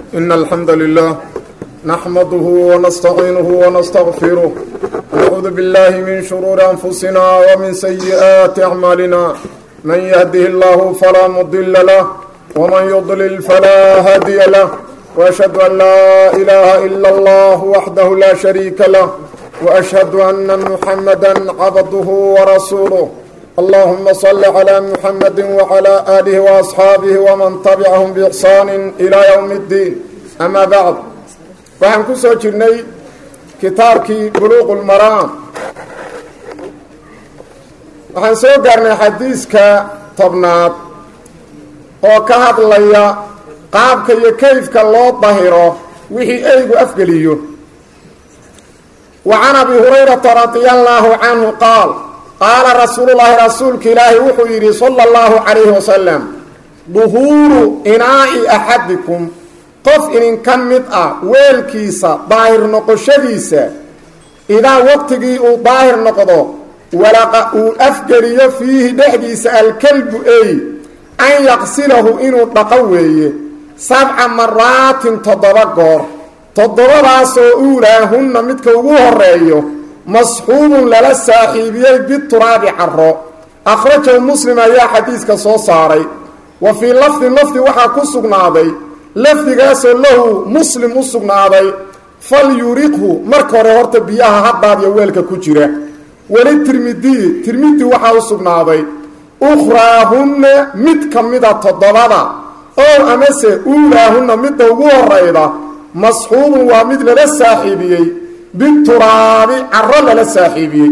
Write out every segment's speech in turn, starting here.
إن الحمد لله نحمده ونستعينه ونستغفره ونعوذ بالله من شرور أنفسنا ومن سيئات أعمالنا من يهده الله فلا مضل له ومن يضلل فلا هادي له وأشهد أن لا إله إلا الله وحده لا شريك له وأشهد أن محمدا عبده ورسوله اللهم صل على محمد وعلى آله وأصحاabه وman تبعهم بإحsaan إلى yوم الدين أmا bعd waxaan ku soo jirnay kitaabkii buluq الmarاam waxaan soo gaarnay xadiiska tobnaad oo ka hadlaya qaabka iyo kayfka loo dahiro wixii eygu afgeliyo وعan أbi هurayرaةa رaضي الله عanه qاal qaala rasuululaahi rasuulka ilaahi wuxuu yidhi sala allahu calayhi wasalam duhuuru inaa'i axadikum qof idinka mid ah weelkiisa daahir noqoshadiisa idaa waqtigii uu daahir noqdo walaqa uu afgeliyo fiihi dhexdiisa alkalbu ey an yaqsilahu inuu dhaqo weeye sabca maraatin toddoba goor toddobadaasoo uulaahunna midka ugu horeeyo masxuubun lala saaxiibiyey bituraabi caro akhrajahu muslim ayaa xadiiska soo saaray wa fii lafdin lafdi waxaa ku sugnaaday lafdigaasoo lahu muslim u sugnaaday fal yuriqhu marka hore horta biyaha haddaadiyo weelka ku jira weli tirmidiyi tirmidi waxaa u sugnaaday ukhraahunna mid ka mida toddobada oo amase uulaahunna midda ugu horayda masxuubun waa mid lala saaxiibiyey bituraabi caro lala saaxiibiyey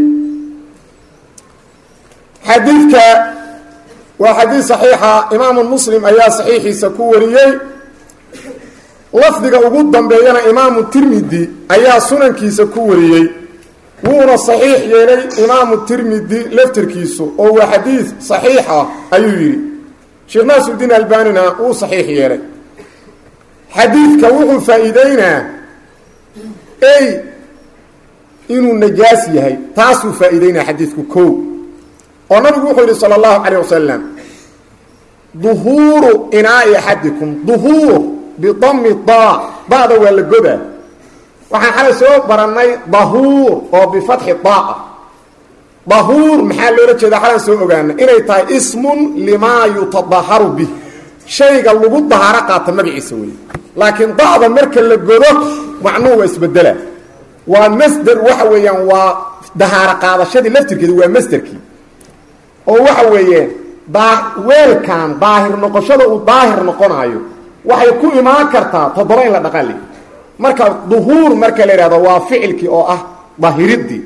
xadiidka waa xadiid saxiixa imaamu muslim ayaa saxiixiisa ku wariyey lafdiga ugu dambeeyana imaamu tirmidi ayaa sunankiisa ku wariyey wuuna saxiix yeelay imaamu tirmidi laftirkiisu oo waa xadiid saxiix ah ayuu yidhi sheekh naasuddiin albanina wuu saxiix yeelay xadiidka wuxuu faa-iideynaa ey inuu najaas yahay taasuu faa-iideynaya xadiidku kow oo nabigu wuxuu yidhi sala allahu calayh wasalam duhuuru inaa'i axadikum duhuur bidami daa da-da waa la godaa waxaan xalay soo barannay dahuur oo bifatxi daa dahuur maxaa loola jeedaa xalan soo ogaana inay tahay ismun limaa yutadaharu bih shayga lagu dahaaro qaata magaciisa wey laakiin da-da marka la godo macnuhu waa isbedela waa masder waxa weeyaan waa dahaaro qaadashadii laftirkeeda waa masderkii oo waxa weeye daa weelkan daahir noqoshada uu daahir noqonaayo waxay ku imaan kartaa toddoba in la dhaqali marka duhuur marka la yidhahdo waa ficilkii oo ah dahiridii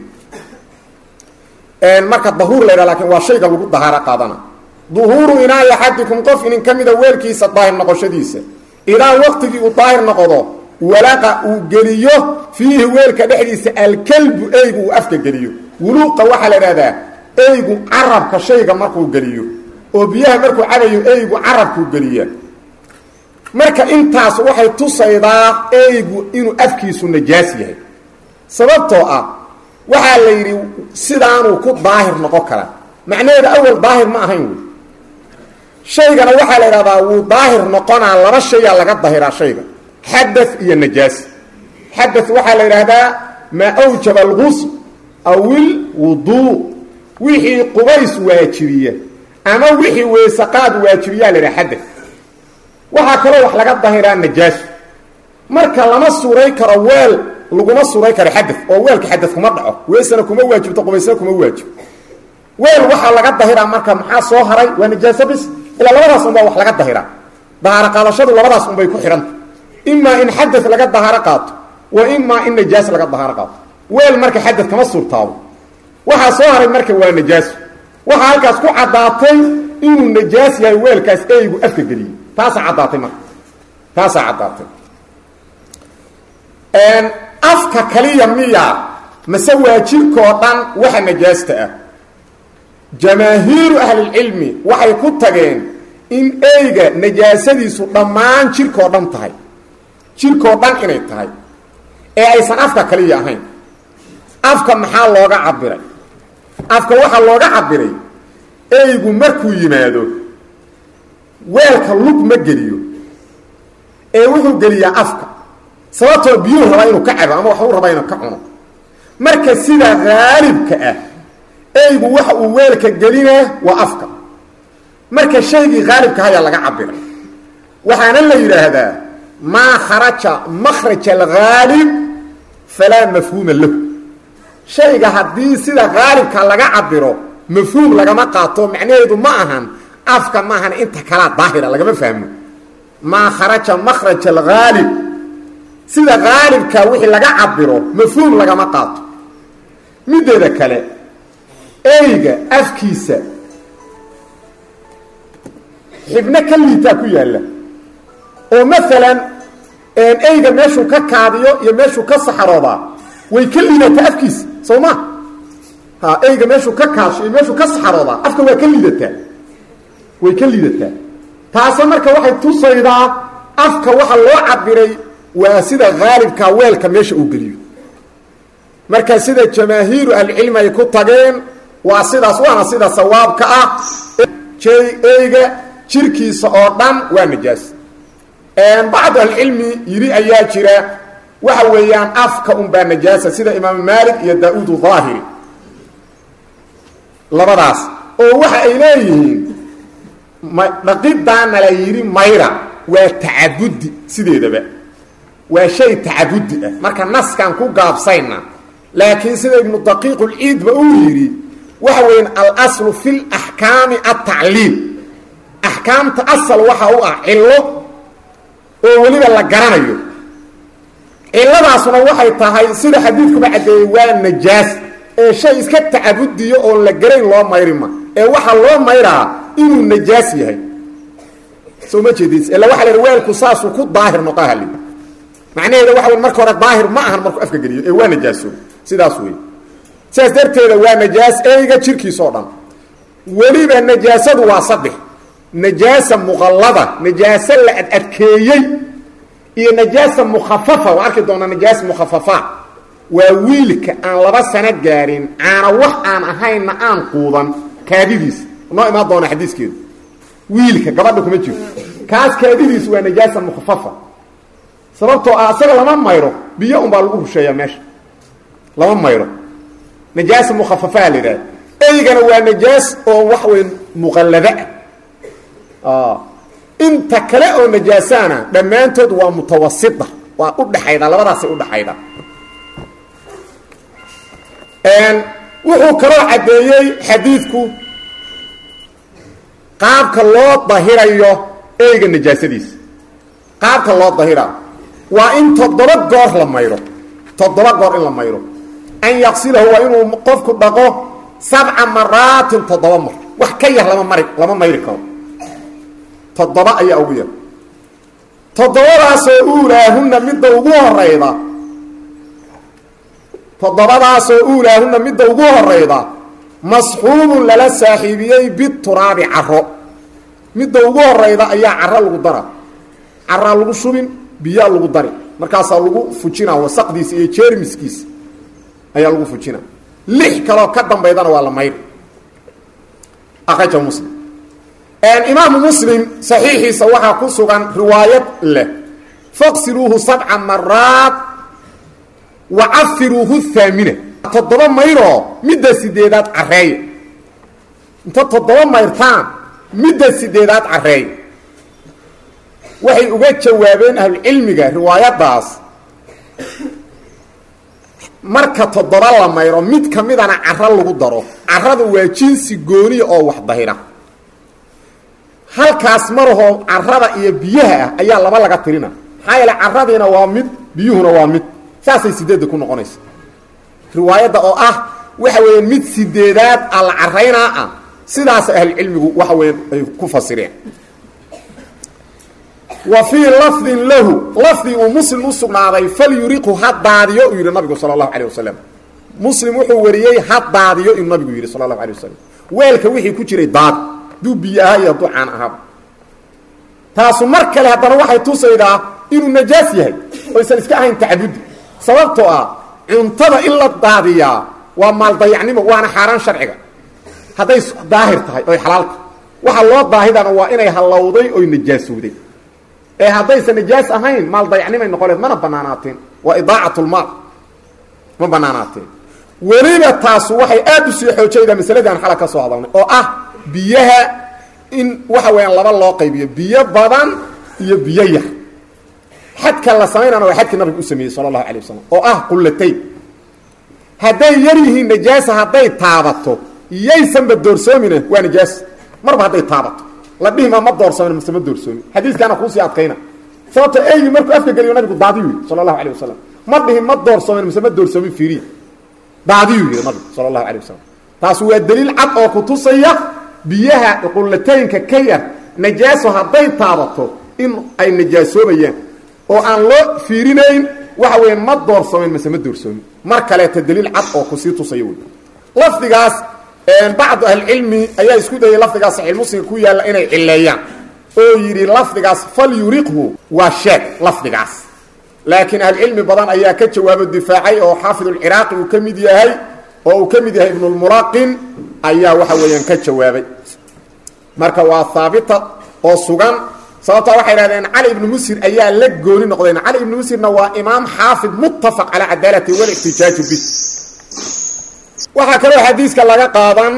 marka dahuur la yhahdo lakin waa shayga lagu dahaaro qaadana duhuuru inaayi axadikum qof inin ka mida weelkiisa daahir noqoshadiisa idaa waqtigii uu daahir noqdo walaqa uu geliyo fiihi weelka dhexdiisa alkalbu eygu uu afka geliyo wuluuqa waxaa la idhahdaa eygu carabka shayga markuu geliyo oo biyaha markuu cabayo eygu carabkuu geliya marka intaas waxay tusaydaa eygu inuu afkiisu najaas yahay sababtoo ah waxaa la yidhi sidaanuu ku daahir noqon karaa macnaheeda awal daahir ma ahayn wey shaygana waxaa la idhahdaa wuu daahir noqonaa laba shayaa laga dahiraa shayga xada iyo najaas xada waxaa la yidhaahdaa maa awjaba algusl awil wuduu wixii qubays waajibiya ama wixii weysaqaad waajibiyaa la yidhaha xada waxaa kaloo wax laga dahiraa najaasu marka lama suray karo weel laguma suray karo xada oo weelka xada kuma dhaco weysana kuma waajibto qubaysna kuma waajib weel waxaa laga dahiraa marka maxaa soo haray waa najaaso bis ilaa labadaas unbaa wax laga dahiraa dahaaro qaadashadu labadaas unbay ku xidhanta imaa in xadad laga dahaaro qaato wa imaa in najaas laga dahaaro qaato weel marka xadad kama suurtaabo waxaa soo haray marka waa najaaso waxaa halkaas ku caddaatay inuu najaas yahay weelkaas eygu afka geliyey taasaa caddaatay marka taasaa caddaatay afka kaliya miya mase waajibkoo dhan waxa najaasta ah jamaahiiru ahlilcilmi waxay ku tageen in eyga najaasadiisu dhammaan jirkoo dhan tahay jirkoo dhan inay tahay ee aysan afka kaliya ahayn afka maxaa looga cabiray afka waxaa looga cabiray eygu markuu yimaado weelka lug ma geliyo ee wuxuu geliyaa afka sababtoo biyuhu rabaa inuu ka cabo ama waxuu rabaa inuu ka cuno marka sida haalibka ah eygu waxa uu weelka gelinaa waa afka marka shaygii haalibka hayaa laga cabiray waxaana la yidhaahdaa maa kharaja makraj alghaalib falaa mafhuuma lahu shayga haddii sida haalibka laga cabiro mafhuum lagama qaato macnaheedu ma ahan afka ma ahan inta kalaa daahira lagama fahmo maa kharaja makraj alghaalib sida haalibka wixii laga cabiro mafhuum lagama qaato mideeda kale eyga afkiisa xibno ka liitaa ku yaalla oo maalan eyga meeshuu ka kaadiyo iyo meeshuu ka saxaroodaa way ka liidataa afkiisa soo ma ha eyga meeshuu ka kaasho iyo meeshuu ka saxaroodaa afka waa ka liidataa way ka liidataa taase marka waxay tusaydaa afka waxa loo cabiray waa sida haalibka weelka meesha uu geliyo marka sida jamaahiiru ahlicilmi ay ku tageen waa sidaas waana sida sawaabka ah eyga jirkiisa oo dhan waa najaas bacdu ahlicilmi yidhi ayaa jira waxa weeyaan afka unbaa najaasa sida imaamu maalik iyo daa-uud daahiri labadaas oo waxa ay leeyihiin dhaqidaana la yidhi mayra waa tacabudi sideedaba waa shay tacabudi ah marka naskan ku gaabsayna laakiin sida ibnu daqiiq ulciidba uu yidhi waxa weyan alaslu fi laxkaami atacliil axkaamta asal waxa u ah cillo oo weliba la garanayo cilladaasuna waxay tahay sida xadiidkuba caddeeyey waa najaas ee shay iska tacabudiyo oon la garayn loo mayrima ee waxaa loo mayraa inuu najaas yahay soo ma jeedis illa waxa la yidhi weelku saasuu ku daahir noqahali macnaheeda waxa wey marka hore daahir ma ahan markuu afka geliyo ee waa najaaso sidaas wey sidaas darteeda waa najaas eyga jirkiisa oo dhan weliba najaasadu waa saddex najaasa muqallada najaase la adadkeeyey iyo najaasa mukhafafa waa arki doonaa najaas mukhafafa waa wiilka aan laba sano gaarin caana wax aan ahaynna aan quudan kaadidiisa noo imaan doona xadiiskeedu wiilka gabadha kuma jiro kaas kaadidiisu waa najaasa mukhafafa sababtoo ah asaga lama mayro biyo unbaa lagu rusheeyaa meesha lama mayro najaasa mukhafafaa la yidhahda eygana waa najaas oo wax wey muqallada ah inta kale oo najaasaana dhammaantood waa mutawasita waa udhaxayda labadaasay udhaxayda wuxuu kaloo caddeeyey xadiidku qaabka loo dahirayo eyga najaasadiisa qaabka loo dahira waa in toddoba goor la mayro toddoba goor in la mayro an yaqsilahu waa inuu qofku dhaqo sabca maraatin toddoba mar wax ka yar lama mari lama mayri karo toddoba ayaa ugu yar toddobadaasoo uulaahunna midda ugu horayda toddobadaasoo uulaahunna midda ugu horayda masxuubun lala saaxiibiyey bituraabi caro midda ugu horayda ayaa caro lagu dara caraa lagu shubin biyaa lagu dari markaasaa lagu fujinaa wasaqdiisa iyo jeermiskiisa ayaa lagu fujinaa lix kaloo ka dambaydana waa la mayr akraja muslim imaamu muslim saxiixiisa waxaa ku sugan riwaayad leh faqsiluuhu sabca maraat wa cafiruuhu haamina toddoba mayroo midda sideedaad careeya inta toddoba mayrtaan midda sideedaad careey waxay uga jawaabeen ahlucilmiga riwaayaddaas marka toddoba la mayro mid ka midana caro lagu daro carada waa jinsi gooniya oo wax dahira halkaas marahoo carada iyo biyaha ah ayaa laba laga tirina maxaa yeele caradiina waa mid biyuhuna waa mid saasay sideedda ku noqonaysa riwaayadda oo ah waxa weeyaan mid sideedaad a la caraynaa ah sidaasa ahlucilmigu waxa weya ay ku fasireen wa fii lafdin lahu lafdi uu muslim u sugnaaday falyuriqhu ha daadiyo uu yidhi nabigu sala allahu calay wasalam muslim wuxuu wariyey ha daadiyo inuu nabigu yidhi sala allahu alay wasalam weelka wixii ku jiray daad duu biyo ahaa iyo ducaan ahaaba taasu mar kale haddana waxay tusaydaa inuu najaas yahay oysan iska ahayn tacabudi sababtoo ah cuntada in la daadiyaa waa maaldayacnimo waana xaaraan sharciga hadday daahir tahay oy xalaalta waxa loo daahidana waa inay hallowday oy najaasowday ee haddaysan nijaas ahayn maal dayacnimay noqoleed mana banaanaateen waa idaacatlmaal ma banaanaateen weliba taasu waxay aad u sii xoojaydaa masaladii aan xala ka soo hadalnay oo ah biyaha in waxa weeyaan laba loo qaybiyo biyo badan iyo biyo yar xadka la samaynana waa xadkii nabigu u sameeyey sala allahu alay wasalam oo ah qullatayn hadday yar yihiin najaasa hadday taabato yaysanba doorsoomina waa najaas marba hadday taabato la dhihima ma doorsoomin mase ma doorsoomin xadiiskaana kuusii adkayna sababto eygii markuu afka geliyo nabigu daadiyu yidhi sala allahu alay wasalam ma dhihin ma doorsoomin mase ma doorsoomin fiiriya daadiyuu yidhi nabigu sala allahu alay wasalam taas waa daliil cad oo ku tusaya biyaha qullataynka ka yar najaaso hadday taabato in ay najaasoobayaan oo aan loo fiirinayn waxa weya ma doorsoomin mase ma doorsoomin mar kaleeta daliil cad oo kusii tusaya wey lafdigaas bacdu ahlicilmi ayaa isku dayay lafdigaas saxiix muslimka ku yaalla inay cileeyaan oo yidhi lafdigaas fal yuriqhu waa sheeg lafdigaas laakiin ahlucilmi badan ayaa ka jawaabo difaacay oo xaafidulciraaqi uu ka mid yahay oo uu ka mid yahay ibnulmulaqin ayaa waxa weeyaan ka jawaabay marka waa haabita oo sugan sababtaa waxay dhahdeen cali ibnu musir ayaa la gooni noqdeen cali ibnu musirna waa imaam xaafid muttafaq calaa cadaalati walixtijaaju bi waxaa kaloo xadiiska laga qaadan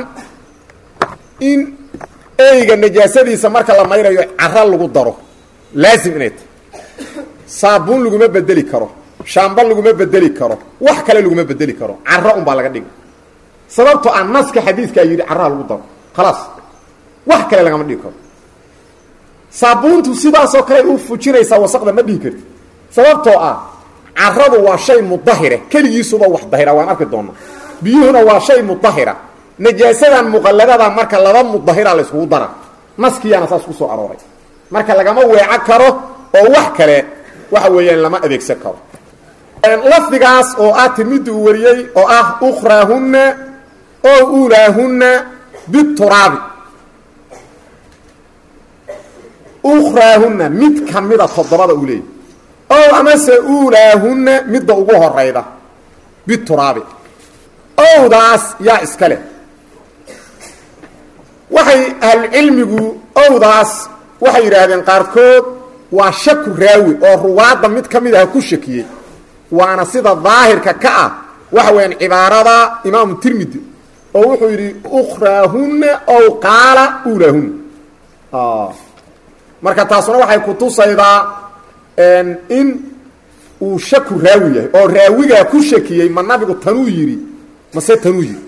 in eyga najaasadiisa marka la mayrayo cara lagu daro laasim inay tahay saabuun laguma bedeli karo shaamba laguma bedeli karo wax kale laguma bedeli karo caro unbaa laga dhiga sababtoo ah naska xadiiskaa yidhi caraha lagu daro khalaas wax kale lagama dhigi karo saabuuntu sidaasoo kale u fujinaysaa wasaqda ma dhihi karti sababtoo ah caradu waa shay mudahire keligiisuba wax dahira waan arki doonaa biyuhuna waa shay mudahira najaasadan muqalladada marka laba mudahira la yskugu dara naskiyaana saas ku soo arooray marka lagama weeco karo oo wax kale waxa weeyaan lama adeegsan karo lafdigaas oo ah tirmiddi uu wariyey oo ah ukraahunna oo uulaahunna bituraabi ukraahunna mid ka mida toddobada uu leeyay ow amase uulaahunna midda ugu horayda bituraabi owdaas yaa iska leh waxay ahlucilmigu owdaas waxay yidhaahdeen qaarkood waa shaku raawi oo ruwaadda mid ka mid ah ku shakiyey waana sida daahirka ka ah waxa weeyaan cibaarada imaamu tirmidi oo wuxuu yidhi ukraahunna ow qaala uulaahunna marka taasuna waxay kutusaydaa in uu shaku raawi yahay oo raawigaa ku shakiyey ma nabigu tanuu yidhi mase tanuu yidhi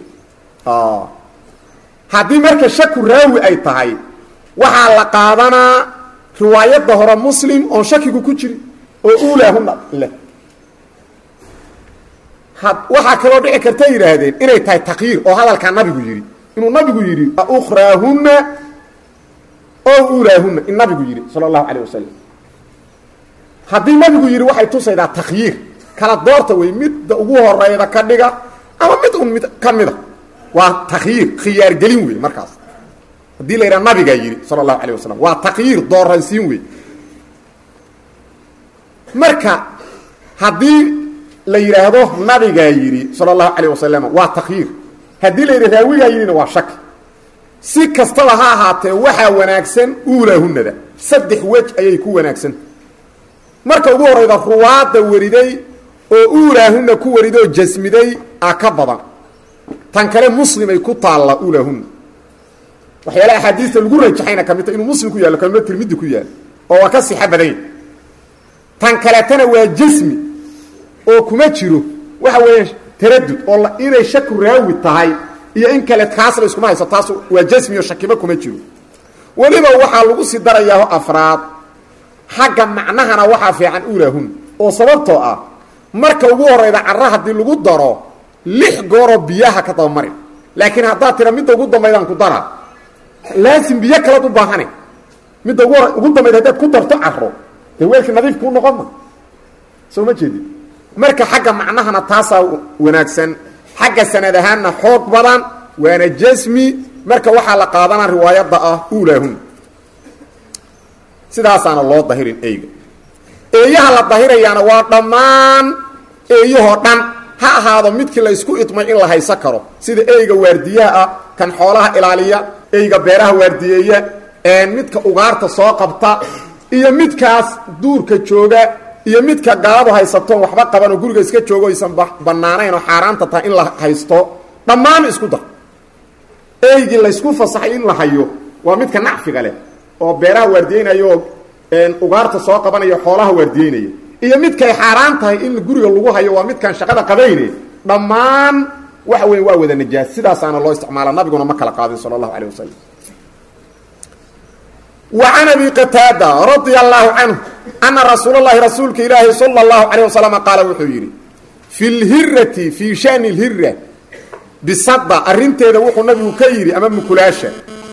haddii marka shaku raawi ay tahay waxaa la qaadanaa riwaayadda hore muslim oon shakigu ku jirin oo uulaahuna leh waxaa kaloo dhici karta yidhaahdeen inay tahay takyiir oo hadalkaa nabigu yidhi inuu nabigu yidhi ukraahunna oo uulaahunna in nabigu yidhi sala allahu calayh wasalam haddii nabigu yidhi waxay tusaydaa takhyiir kala doorta wey midda ugu horeyda ka dhiga ama mid un mid ka mida waa takhyiir khiyaargelin wey markaas haddii la yidhaha nabigaa yidhi sala allahu calayh wasalam waa takhyiir dooransiin wey marka haddii la yidhaahdo nabigaa yidhi sala allahu calayh wasalam waa takhyiir haddii la yidhi raawigaa yidhina waa shaki si kastaba ha ahaatee waxaa wanaagsan uulaahunada saddex wej ayay ku wanaagsan marka ugu horeyda ruwaadda wariday oo uulaahunna ku wariday oo jasmiday a ka badan tan kale muslimay ku taalla uulaahunna waxyaala axaadiista lagu rajaxayna ka mid ta inuu muslim ku yaallo kalma tirmidi ku yaalo oo waa ka sixa badanya tan kaletana waa jasmi oo kuma jiro waxa weeya taradud oo inay shaku raawi tahay iyo in kale kaas la iskuma hayso taas waa jasmi oo shakiba kuma jiro weliba waxaa lagu sii darayaa afraad xagga macnahana waxaa fiican uulaahun oo sababtoo ah marka ugu horeyda cara haddii lagu daro lix gooroo biyaha ka dabamari laakiin haddaad tira midda ugu dambaydaan ku daraa laasim biyo kalead u baahane midda ugu hor ugu dambayd haddaad ku darto caro dee weelkii nadiif kuu noqon ma soo ma jeedid marka xagga macnahana taasaa wanaagsan xagga sanad ahaanna xoog badan waana jasmi marka waxaa la qaadanaa riwaayadda ah uulaahun sidaasaana loo dahirin eyga eeyaha la dahirayaana waa dhammaan eeyahoo dhan ha ahaado midkii la ysku idmay in la haysan karo sida eyga waardiyaha ah kan xoolaha ilaaliya eyga beeraha waardiyeeya midka ugaarta soo qabta iyo midkaas duurka jooga iyo midka gaaladu haysatoon waxba qaban oo guriga iska joogo aysan bannaanayn oo xaaraanta tahay in la haysto dhammaan isku dar eygii laysku fasaxay in la hayo waa midka nacfiga leh oo beeraha waardiyeynaya oo ugaarta soo qabanaya xoolaha waardiyeynaya iyo midkay xaaraan tahay in guriga lagu hayo waa midkaan shaqada qabayne dhammaan waxa weya waa wada najaas sidaasaana loo isticmaala nabiguna ma kala qaadin sala allahu calay wasalam wa can abi qataada radia allahu canhu ana rasuul اllahi rasuulka ilaahi sala اllahu calayh wasalam qaala wuxuu yidhi fi lhirati fii shani lhira bisada arrinteeda wuxuu nabigu ka yidhi ama mukulaasha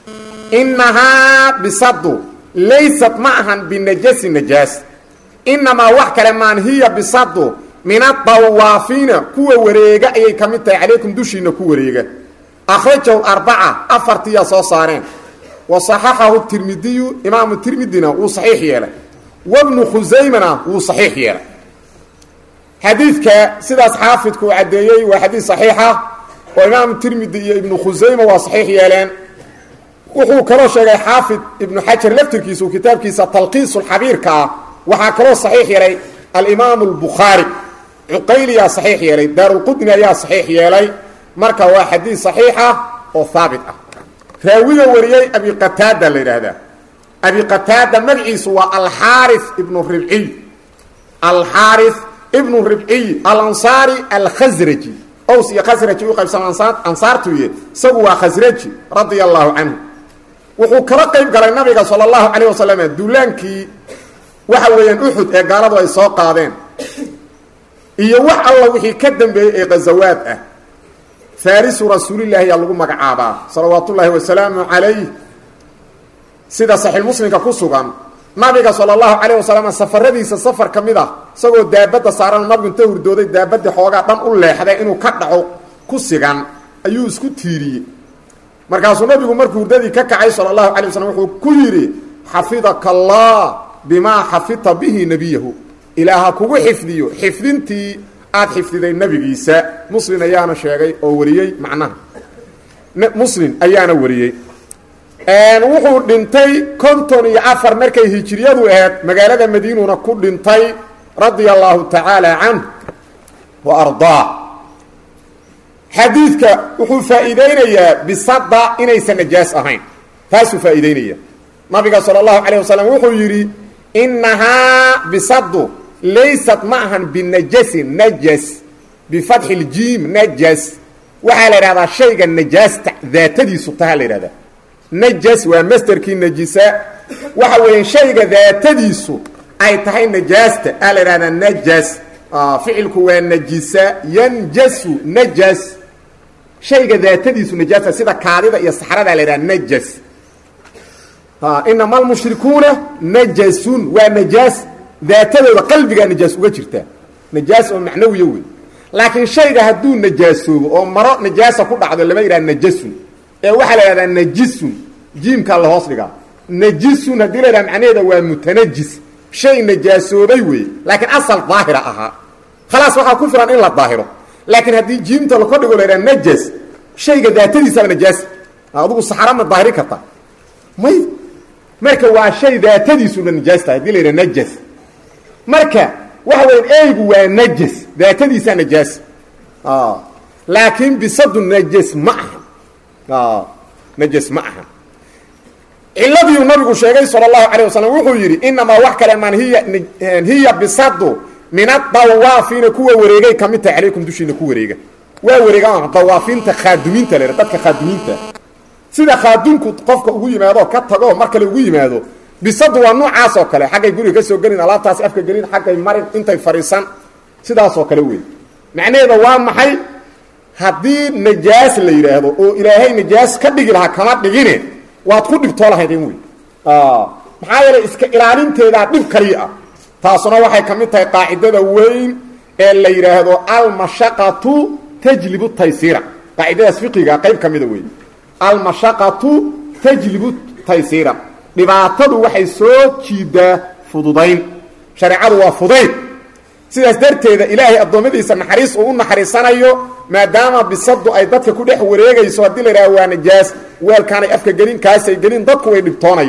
inahaa bisadu laysat ma ahan binajasi najaas inamaa wax kale maan hiya bisadu min adawaafiina kuwa wareega ayay ka mid tahay calaykum dushiina ku wareega akhrajahu arbaca afartiyaa soo saareen wa saxaxahu tirmidiyu imaamu tirmidina wuu saxiix yeelay wabnu khusaymana wuu saxiix yeelay xadiidka sidaas xaafidku uu caddeeyey waa xadiid saxiixa oo imaamu tirmidi iyo ibnu khusayma waa saxiix yeeleen wuxuu kaloo sheegay xaafid ibnu xajar laftirkiisa uu kitaabkiisa talqiisulxabiirka ah waxaa kaloo saxiix yeelay alimaamu albukhaari cuqayliyaa saxiix yeelay daarulqudni ayaa saxiix yeelay marka waa xadiid saxiixa oo haabit ah raawiga wariyey abi qataada la yidhaahdaa abi qataada magaciisu waa alxaari ibnu ribciy alxaari ibnu ribciy alansaari alkhasraji ows iyo khasraji u qaybsama ansaartuye isagu waa khasraji radia allahu canhu wuxuu kala qayb galay nabiga sala allahu calayh wasalam duulaankii waxa weeyaan uxud ee gaaladu ay soo qaadeen iyo wax alla wixii ka dambeeyey ee ghazawaad ah faarisu rasuulilaahi yaa lagu magacaabaa salawaatu ullaahi wasalaamu calayh sida saxiix muslimka ku sugan nabiga sala allahu calayh wasalam safaradiisa safar ka mid ah isagoo daabadda saaran nabigu inta hurdooday daabadii xoogaa dhan u leexday inuu ka dhaco ku sigan ayuu isku tiiriyey markaasuu nabigu markuu hurdadii ka kacay sala allahu calay wasalam wuxuu ku yidhi xafidaka allah bimaa xafidta bihi nebiyahu ilaaha kugu xifdiyo xifdintii aad xifdiday nebigiisa muslim ayaana sheegay oo wariyey macnaha muslim ayaana wariyey wuxuu dhintay konton iyo afar markay hijiriyadu ahayd magaalada madiinuna ku dhintay radia allahu tacaala canh wa ardaa xadiidka wuxuu faa'iideynayaa bisada inaysan najaas ahayn taasuu faa'iideynaya nabiga sala allahu calayh wasalam wuxuu yidhi inahaa bisadu laysat ma ahan binajasin najas bifatxi ljiim najas waxaa la idhahdaa shayga najaasta daatadiisu taha la yidhahdaa najas waa masterkii najisa waxa weeya shayga daatadiisu ay tahay najaasta aa la idhahdaa najas ficilku waa najisa yanjasu najas shayga daatadiisu najaasta sida kaadida iyo saxrada la yidhaha najas inama almushrikuuna najasun waa najaas daatadooda qalbigaa najaas uga jirtaa najaas oo macnawiya wey laakiin shayga hadduu najaasoobo oo maro najaasa ku dhacdo lama yidhaha najasun ee waxaa la yidhahdaa najisun jiimkaa la hoos dhigaa najisun haddii la yidhaha macnaheeda waa mutanajis shay najaasoobay wey laakiin asal daahira ahaa khalaas waxaa ku filan in la daahiro laakiin haddii jiimta la kordhigo la yidhaha najas shayga daatadiisaba najaas adugu saxara ma daahiri karta may marka waa shay daatadiisuna najaas tahay hadii la yidhaha najas marka waxa weya eygu waa najas daatadiisaa najaas laakiin bisadu najas ma aha najas ma aha ciladiiu nabigu sheegay sala allahu calayh wasalam wuxuu yidhi inamaa wax kale maan hiya hiya bisadu min adawaafiina kuwa wareegay ka mid tahay calaykum dushiina ku wareega waa wareega dawaafiinta khaadumiinta la dadka khaadumiinta sida khaadumku qofka ugu yimaado ka tago mar kale ugu yimaado bisadu waa noocaas oo kale xaggay guriga ka soo gelin alaabtaasi afka gelin xaggay marin intay fadhiisan sidaasoo kale wey macnaheeda waa maxay haddii najaas la yidhaahdo oo ilaahay najaas ka dhigi lahaa kama dhigine waad ku dhibtoo lahaydeen wey maxaa yeelay iska ilaalinteedaa dhib kaliya ah taasuna waxay ka mid tahay qaacidada weyn ee la yidhaahdo almashaqatu tajlibu taysiira qaacidadaas fiqiga qayb ka mida wey almashaqatu tajlibu taysiira dhibaatadu waxay soo jiidaa fududayn shareecadu waa fudayd sidaas darteeda ilaahay addoommadiisa naxariis uu u naxariisanayo maadaama bisadu ay dadka ku dhex wareegayso haddii la yidhaha waa najaas weelkaanay afka gelin kaasay gelin dadku way dhibtoonayaan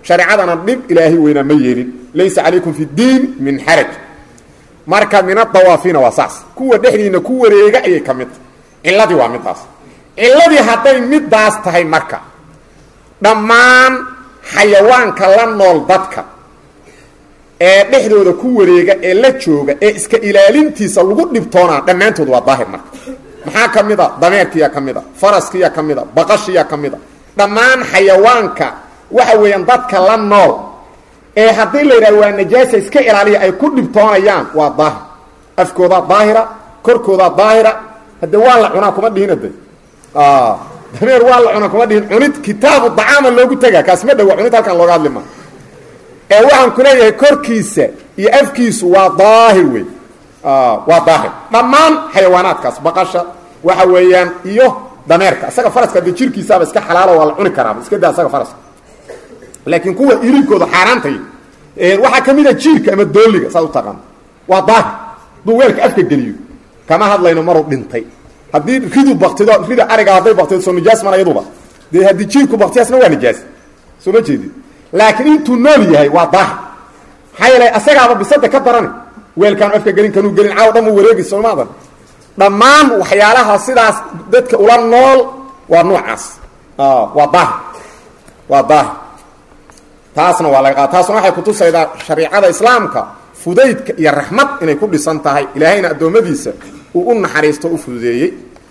shareecadana dhib ilaahay weynaa ma yeelin laysa calaykum fi ddiin min xaraj marka min adawaafiina waa saas kuwa dhexdiina ku wareega ayay ka mid tahay cilladii waa midaas cilladii hadday midaas tahay marka dhammaan xayawaanka la nool dadka ee dhexdooda ku wareega ee la jooga ee iska ilaalintiisa lagu dhibtoonaa dhammaantood waa daahir marka maxaa ka mid a dameerkiyaa ka mid a faraskiyaa ka mid a baqashiyaa ka mid a dhammaan xayawaanka waxa weeyaan dadka la nool ee haddii la yidhaha waa najaasa iska ilaaliya ay ku dhibtoonayaan waa daahir afkoodaa daahira korkoodaa daahira hadde waa la cunaa kuma dhihin ade dameer waa la cunaa kuma dhihin cunid kitaabu dacaama loogu tegaa kaas ma dhowa cunid halkan looga hadli maa ee waxaan ku leeyahay korkiisa iyo afkiisu waa daahir wey waa daahir dhammaan xayawaanaadkaas baqasha waxa weeyaan iyo dameerka isaga faraska de jirkiisaaba iska xalaalo waa la cuni karaaba iska daa isaga faraska laakiin kuwa irinkooda xaaraantay waxaa ka mid a jiirka ama dooliga saad u taqaano waa daahir hadduu weelka afka geliyo kama hadlayno maruu dhintay haddii ridu baktido rida ariga hadday baktido soo nijaas mana yaduba dee haddii jiirku baktiyaasna waa nijaas soo ma jeedid laakiin intuu nool yahay waa daahir maxaa yeelay asagaaba bisada ka darani weelkaanu afka gelin kanuu gelin caaw dhan uu wareegi soomaadan dhammaan waxyaalaha sidaas dadka ula nool waa noocaas waa daahir waa daahir taasna waa laga qaada taasna waxay kutusaydaa shariicada islaamka fudaydka iyo raxmad inay ku dhisan tahay ilaahayna addoommadiisa uu u naxariisto u fududeeyey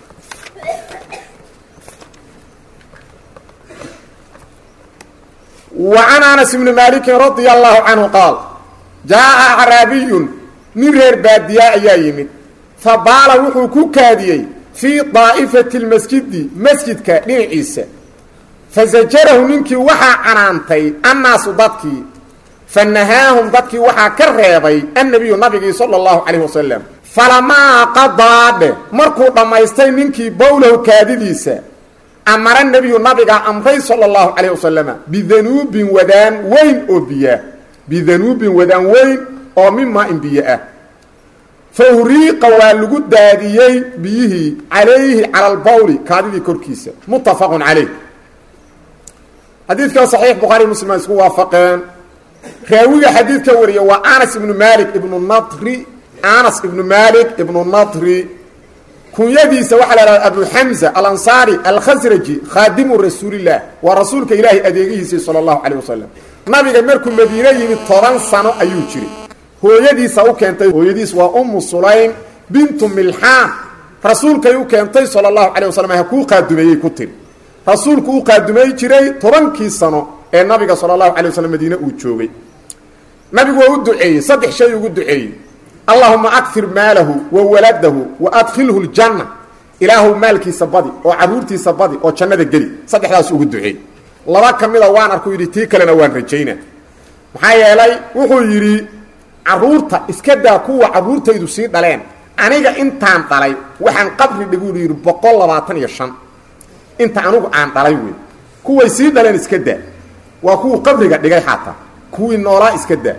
وعن أنس بن مالك رضي الله عنه قال جاء أعرابي من رير باديا أيا يمد فبال وحو كوكاديي في طائفة المسجد مسجد كدين عيسى فزجره منك وحا عنانتي الناس ضدكي فنهاهم ضدكي وحا كرهيبي النبي النبي صلى الله عليه وسلم فلما قضى مركو دمايستي منك بوله كاديديسا amara nebiyu nabiga amray sala allahu calayh wasalama bidanuubin wadaan weyn oo biyaa bidanuubin wadaan weyn oo min maa-in biyo ah fa huriiqa waa lagu daadiyey biyihii calayhi cala albawli kaadidii korkiisa muttafaqun calayh xadiidkan saxiix bukhaari muslim ay isku waafaqeen raawiga xadiidka wariya waa anas ibnu malik ibnu nadri anas ibnu malik ibnu nadri kunyadiisa waxaa la hahda abu xamza alansaari alkhasraji khaadimu rasuulilah waa rasuulka ilaahay adeegihiisii sala allahu calayh wasalam nabiga markuu madiine yimid toban sano ayuu jiray hooyadiisa u keentay hooyadiis waa ummu sulaym bintu milxaan rasuulkay u keentay sala allahu calayh wasalam ha kuu qaadumeeyey ku tiri rasuulku u qaadumey jiray tobankii sano ee nabiga sala allahu calay waslm madiine uu joogay nabigu waa u duceeyey saddex shay ugu duceeyey allahuma akfir maalahu wa waladahu wa adkhilhu ljanna ilaahu maalkiisa badi oo caruurtiisa badi oo jannada geli saddexdaas ugu duceey laba ka mida waan arku yidhi tii kalena waan rajayna maxaa yeelay wuxuu yidhi caruurta iska daa kuwa caruurtaydu sii dhaleen aniga intaan dhalay waxaan qabri dhiguu yidhi boqol labaatan iyo shan inta anigu aan dhalay wey kuway sii dhaleen iska daa waa kuwuu qabriga dhigay xataa kuwii noolaa iska daa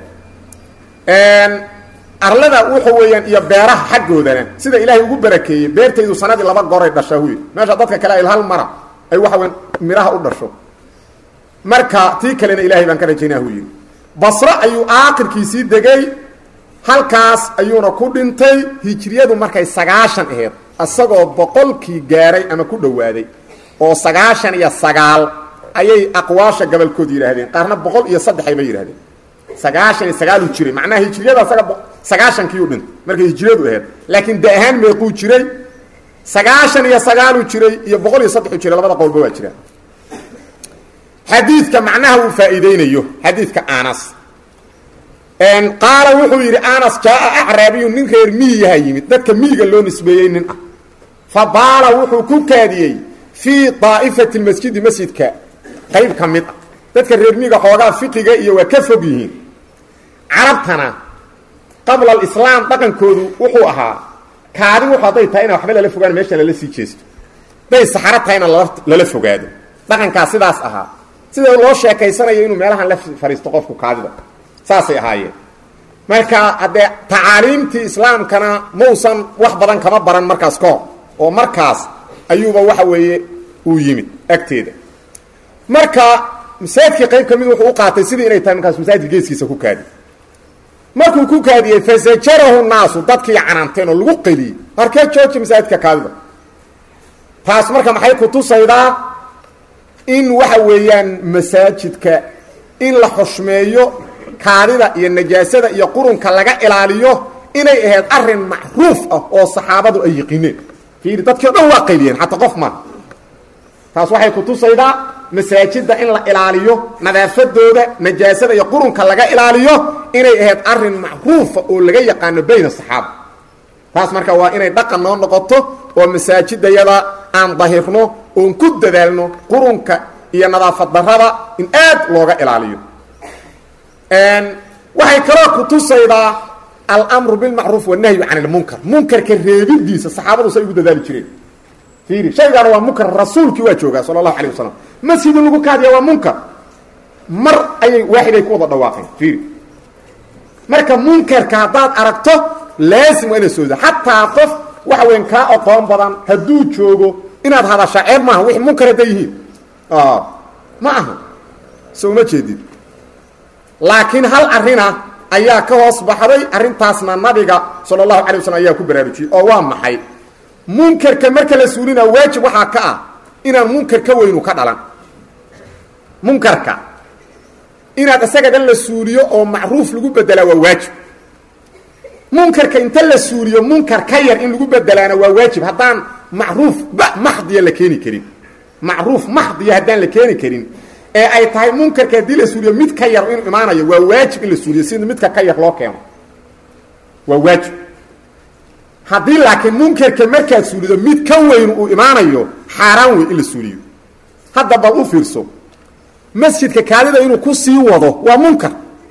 arlada wuxa weeyaan iyo beeraha xaggoodana sida ilaahay ugu barakeeyey beertaydu sanadii laba goray dhashaa huy meesha dadka kale ay hal mara ay waxa weyan midhaha u dhasho marka tii kalena ilaahay baan ka rajaynaa hu yidhi basro ayuu aakhirkiisii degay halkaas ayuuna ku dhintay hijriyadu markay sagaashan aheyd isagoo boqolkii gaaray ama ku dhowaaday oo sagaashan iyo sagaal ayay aqwaasha gabolkood yidhaahdeen qaarna boqol iyo saddex ayba yidhahdeen sagaashan iyo sagaaluu jiray macnaha hijriyada asaga sagaashankiiu dhintay markay hijriyadu aheyd laakiin de ahaan meequu jiray sagaashan iyo sagaaluu jiray iyo boqol iyo saddexuu jiray labada qowlba waa jiraan xadiidka macnaha uu faa'iideynayo xadiidka anas qaala wuxuu yidhi anas jaaa acraabiyu nin reer miyiyaha yimid dadka miyiga loo nisbeeyey nin ah fa baala wuxuu ku kaadiyey fii daa'ifati masjidi masjidka qayb ka mid ah dadka reer miyiga xoogaa fiqiga iyo waa ka fog yihiin carabtana qabla alislaam dhaqankoodu wuxuu ahaa kaadi wuxu hadday tahay ina waxba lala fogaan meesha lala sii jeesto hadday saxaro tahayna lala lala fogaado dhaqankaas sidaas ahaa sida loo sheekaysanayo inuu meelahan la fadhiisto qofku kaadida saasay ahaayeen marka haddee tacaaliimtii islaamkana mausan wax badan kama baran markaas ka hor oo markaas ayuuba waxa weeye uu yimid agteeda marka masaajidkii qayb ka mid wuxuu u qaatay sidii inay tahay markaas masaajidka geeskiisa ku kaadi markuu ku kaadiyey fasajarahu naasu dadkii canaanteen oo lagu qeliyey markee jooji masaajidka kaadida taas marka maxay ku tusaydaa in waxa weeyaan masaajidka in la xushmeeyo kaadida iyo najaasada iyo qurunka laga ilaaliyo inay ahayd arin macruuf ah oo saxaabadu ay yiqiineen fiiri dadkii o dhan waa qayliyeen xataa qof maa taas waxay ku tusaydaa masaajidda in la ilaaliyo nadaafadooda najaasada iyo qurunka laga ilaaliyo inay ahayd arin macruufa oo laga yaqaano bayna saxaaba taas marka waa inay dhaqan noo noqoto oo masaajidayada aan dahirno oon ku dadaalno qurunka iyo nadaafad darada in aad looga ilaaliyo waxay kaloo ku tusaydaa almru bilmacruuf wanahyu can ilmunkar munkarka reebidiisa saxaabadu say ugu dadaali jireen fiiri shaygaana waa munkar rasuulkii waa joogaa sala allahu alayh wasalam masjidin lagu kaadiya waa munkar mar ayay waaxiday ku wada dhawaaqeen fiiri marka munkarka haddaad aragto laasim waa inaad sooda xataa qof waxa weyan kaa aqoon badan hadduu joogo inaad hadashaa ceeb maaha wixii munkar hadday yihiin ma aha so uma jeedid laakiin hal arina ayaa ka hoos baxday arrintaasna nabiga sala allahu calay waslm ayaa ku baraarujiyey oo waa maxay munkarka marka la suulina waajib waxaa ka ah inaan munkar ka weynu ka dhalan munkarka inaad isaga dhan la suuliyo oo macruuf lagu bedelaa waa waajib munkarka inta la suuliyo munkar ka yar in lagu bedelaana waa waajib haddaan macruuf maxdiya la keeni karin macruuf maxdiya haddaan la keeni karin ee ay tahay munkarka haddii la suuliyo mid ka yar inuu imaanayo waa waajib in la suuliyo sida midka ka yar loo keeno waa waajib haddii laakiin munkarka markaad suulido mid ka weyn uu imaanayo xaaraan wey in la suuliyo hadda bal u fiirso masjidka kaadida inuu ku sii wado waa munkar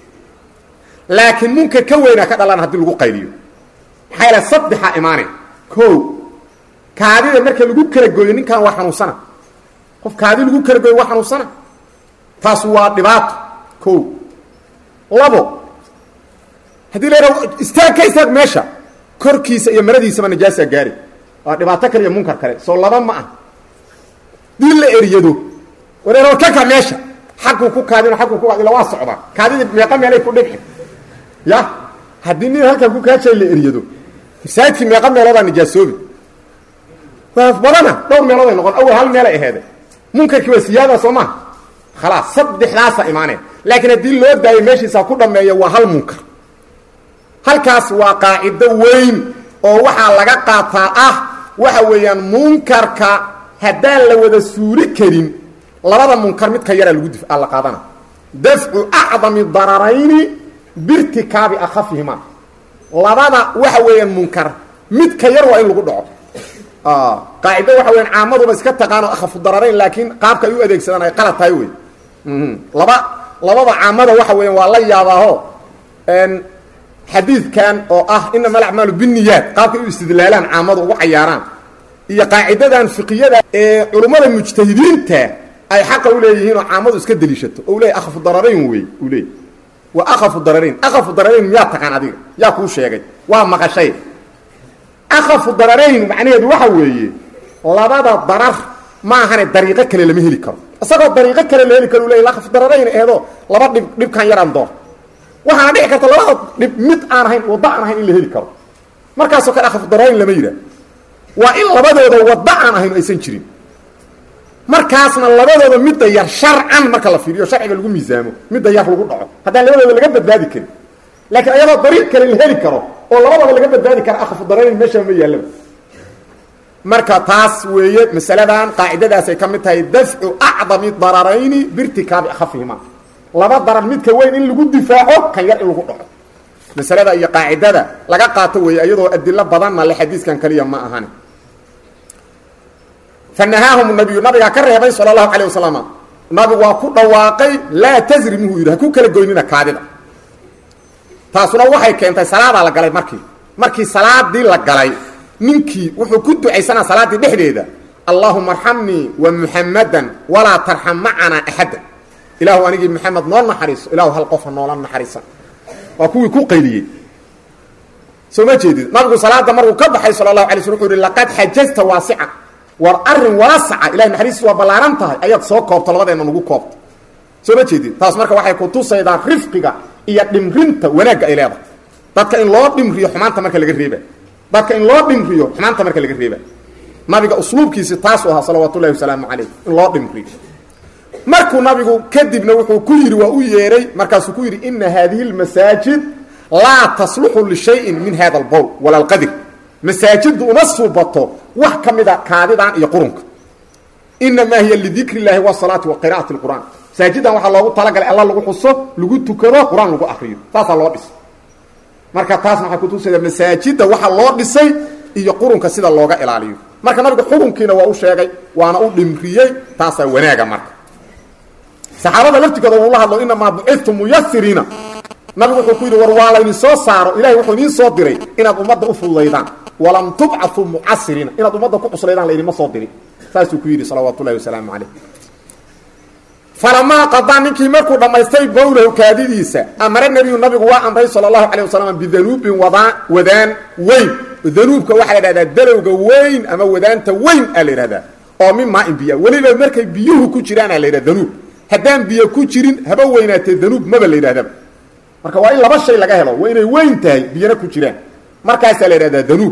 laakiin munkar ka weynaa ka dhalan haddii lagu qayliyo maxaa yaele saddexaa imaane ko kaadida marka lagu kala gooyo ninkan waa xanuunsana qof kaadi lagu kala gooyo waa xanuunsana taas waa dhibaato ko labo haddii la yidhaho istaag ka istaag meesha korkiisa iyo maradiisaba najaasaa gaari waa dhibaato kale iyo munkar kale soo laba ma ah dii la eryado wareer ka ka meesha xaguu ku kaadino aguu ku ila waa socdaa kaadidii meeqa meelay ku dhibci ya haddii nin halkan ku kaajay la eryado masaajidkii meeqa meeloodaa nijaasoobi waa badana dhowr meelood ay noqon awal hal meelay aheede munkarkii waa siyaada soo maha khalaas saddexdaasa imaaneen laakiin haddii loo daayo meeshiisa ku dhameeyo waa hal munkar halkaas waa qaacido weyn oo waxaa laga qaataa ah waxa weeyaan munkarka haddaan la wada suuli karin labada munkar midka yaraa lagu dif la qaadana dafcu acdami dararayni birtikaabi akafihima labada waxa weeyaan munkar midka yar waa in lagu dhaco qaacido waxa weyaan caamaduba iska taqaano akhafu dararayn laakiin qaabka ay u adeegsadaan ay qalad tahay wey laba labada caamada waxa weeyaan waa la yaabaaho xadiidkan oo ah inama alacmaalu biniyaat qaabkay u istidlaalaan caamadu ugu cayaaraan iyo qaacidadan fiqiyada ee culummada mujtahidiinta ay xaqa u leeyihiin oo caamadu iska deliishato o leey akhafu dararayn wey uu leey waa akhafu dararayn akhafu dararayn miyaa taqaan adiga yaa kuu sheegay waa maqashay akhafu dararayn macnaheedu waxa weeye labada darar ma ahane dariiqo kale lama heli karo isagoo dariiqo kale la heli karo u leey akhafu dararayn eedo laba dhib dhibkan yaraan door waxaana dhici karta labada dhib mid aan ahayn waddo aan ahayn in la heli karo markaasoo kale akhafu dararayn lama yidhaah waa in labadooda waddo aan ahayn aysan jirin markaasna labadooda midda yar sharcan marka la fiiriyo sharciga lagu miisaamo midda yar lagu dhaco haddaan labadooda laga badbaadi karin laakiin ayadoo dariiq kale la heli karo oo labadaba laga badbaadi kara akhafu dararayn meeshaa ma yaallaba marka taas weeye masaladan qaacidadaasay ka mid tahay dafcu acdami dararayni biirtikaabi akhafihima laba darar midka weyn in lagu difaaco kan yar in lagu dhaco masalada iyo qaacidada laga qaato weeye iyadoo adilo badanna le xadiiskan kaliya ma ahani fanahaahum nabiyu nabigaa ka reebay sala allahu calayh wasalam nabigu waa ku dhawaaqay laa tasrimuhu yidhi ha ku kala goynina kaadida taasuna waxay keentay salaadaa la galay markii markii salaadii la galay ninkii wuxuu ku ducaysanaa salaaddii dhexdeeda allaahuma arxamnii wa muxamadan walaa tarxam macanaa axadda ilaahu anigii maxamed noo naxariiso ilaahu hal qofa noola naxariisan waa kuwii ku qayliyey soo ma jeedid nabigu salaada markuu ka baxay sala allahu alay sl wuxuu yihi laqad xajazta waasica war arin waasaca ilahay naxariistiis waa ballaaran tahay ayaad soo koobto labadeenna nagu koobto soo ma jeedin taas marka waxay ku tusaydaa rifqiga iyo dhimrinta wanaagga ay leedahay dadka in loo dhimriyo xumaanta marka laga reeba dadka in loo dhimriyo xumaanta marka laga reeba nabiga usluubkiisi taasuu ahaa salawaatu ullahi wasalaamu calayh in loo dhimriyo markuu nabigu kadibna wuxuu ku yidhi waa u yeeray markaasuu ku yidhi ina haadihi lmasaajid laa tasluxu lishayin min hada albowl wala alqadir masaajiddu uma suubato wax ka mida kaadidan iyo qurunka inamaa hiya lidikri llahi wasalaati wa qira'ati lqur'aan masaajidan waxaa loogu talagalay alla lagu xuso lagu tukado qur-aan lagu akriyo saasaa loo dhisay marka taasna waxay kutusaydaa masaajidda waxa loo dhisay iyo qurunka sida looga ilaaliyo marka nabiga xukunkiina waa u sheegay waana u dhimriyey taasaa wanaaga marka saxaabada laftigooda uu la hadlo inamaa bucidtu muyasiriina nabigu wuxuu ku yidhi war waa laydin soo saaro ilahay wuxuu idiin soo diray inaad ummadda u fududaydaan walam tubcau mucasiriina inaad ummadda ku cuslaydaan laydinma soo dirin saasuu ku yidhi salawaatu ullahi wasalaamu calayh falamaa qadaa ninkii markuu dhammaystay bowlahu kaadidiisa amare nebiyu nabigu waa amray sala allahu calay wasalam bidanuubin wadaan wadaan weyn danuubka waxaa la idhahdaa dalowga weyn ama wadaanta weyn aa la yidhahdaa oo min maa in biya weliba markay biyuhu ku jiraana la yidhahda danuub haddaan biyo ku jirin haba weynaatee danuub maba la yidhahdaba marka waa in laba shay laga helo waa inay weyn tahay biyana ku jiraan markaasaa la yidhahdaa danuub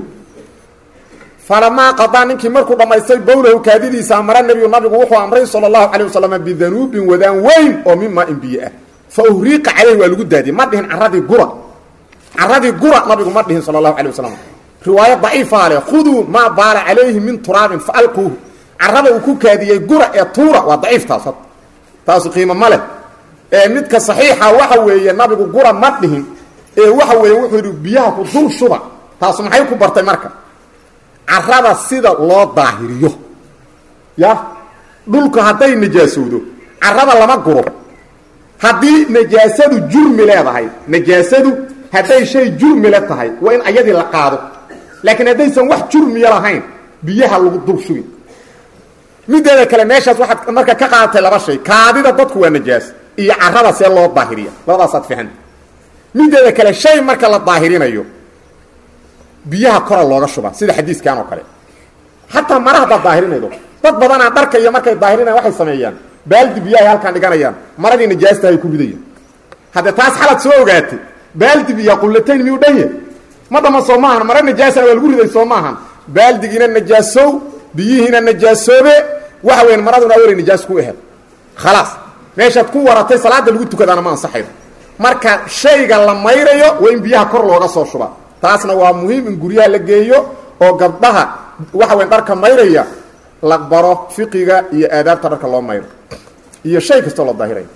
falamaa qadaa ninkii markuu dhammaystay bowlahu kaadidiisa amara nebiyu nabigu wuxuu amray sala allahu calay wasalam bidanuubin wadaan weyn oo min maa in biyo ah fa uhriiqa caleyhi waa lagu daadiyey ma dhihin caradii gura caradii gura nabigu ma dhihin sala allahu calay wasalam riwaayo daciifaa leh khuduu maa baala calayhi min turaabin fa alquuhu carada uu ku kaadiyey gura ee tuura waa daciiftaas had taasu qiimo ma leh ee midka saxiixa waxa weeye nabigu gura ma dhihin ee waxa weeye wuxuu yidhi biyaha ku dul shuba taasu maxay ku bartay marka carada sida loo daahiriyo ya dhulku hadday najaasowdo carada lama guro haddii najaasadu jurmi leedahay najaasadu hadday shay jurmile tahay waa in ayadii la qaado laakiin haddaysan wax jurmiya lahayn biyaha lagu dul shubi mideeda kale meeshaas waxaad marka ka qaadatay laba shay kaadida dadku waa najaas iyo carada see loo daahiriya labadaasaad fahanta mideeda kale shay marka la daahirinayo biyaha kora looga shuba sida xadiiskan oo kale xataa mara haddaad daahirinaydo dad badanaa dharka iyo markay daahirinayan waxay sameeyaan baaldi biyahay halkaan dhiganayaan maradii najaasta ay ku ridayaan hadde taas xalad soo ogaatay baaldi biya qullatayn miyuu dhan yahy ma dhama soo maahan mara najaasana waa lagu riday soo maahan baaldigiina najaasow biyihiina najaasoobe waxa weyan maraduna awalay najaas ku aheed khalaas meeshaad ku waratay salaada lagu tukadaana ma ansaxaydo marka shayga la mayrayo waa in biyaha kor looga soo shuba taasna waa muhiim in guryaha la geeyo oo gabdhaha waxa weyn dharka mayraya la baro fiqiga iyo aadaabta dharka loo mayro iyo shay kastoo la daahirayo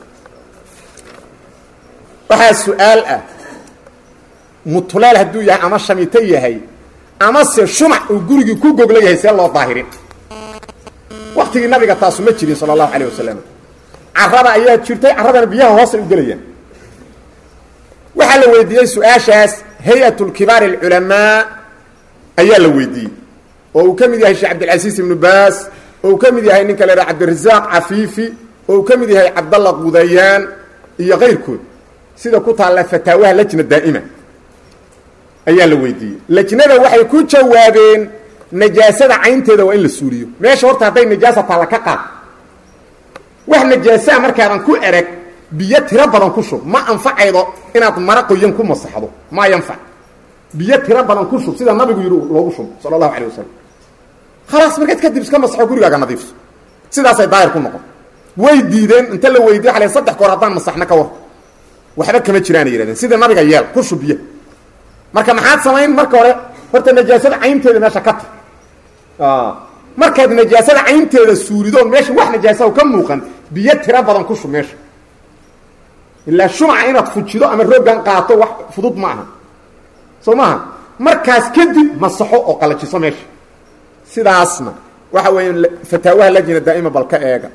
waxaa su-aal ah mutulaal hadduu yahay ama shamito yahay amase shumac uu gurigii ku gogla yahay see loo daahirin waktigii nabiga taasu ma jirin sala allahu calayh wasalam carada ayaa jirtay carradana biyaha hoosay u gelayaan waxaa la weydiiyey su-aashaas hay-at lkibaar alculamaa ayaa la weydiiyey oo uu ka mid yahay sheekh cabdilcasiis ibnu baas oo uu ka mid yahay ninka la idhaha cabdirasaaq cafiifi oo uu ka mid yahay cabdalla qudayaan iyo kayrkood sida ku taalla fataawaha lajna daa'ima ayaa la weydiiyey lajnada waxay ku jawaabeen najaasada caynteeda waa in la suuliyo meesha horta hadday najaasa taalla ka qaad wax najaasaa markaadan ku erag biyo tiro badan ku shub ma anfacaydo inaad mara qoyan ku masaxdo maa yanfac biyo tiro badan ku shub sida nabigu yidhi loogu shub sala allahu calay wasalam khalaas markaad kadib iska masaxo gurigaaga nadiifso sidaasay daahir ku noqon way diideen inta la weydiye xale saddex goor haddaan masaxna ka war waxba kama jiraanay yihahdeen sida nabiga yeel ku shub biyo marka maxaad samayn marka hore horta najaasada caynteeda meesha ka tag markaad najaasada caynteeda suulidoon meesha wax najaasaha ka muuqan biyo tiro badan ku shub meesha ilaa shumaca inaad fujido ama rooggan qaato wax fudud ma aha soo maaha markaas kadib masaxo oo qalajiso meesha sidaasna waxa weeya fataawaha lajina daa'ima bal ka eega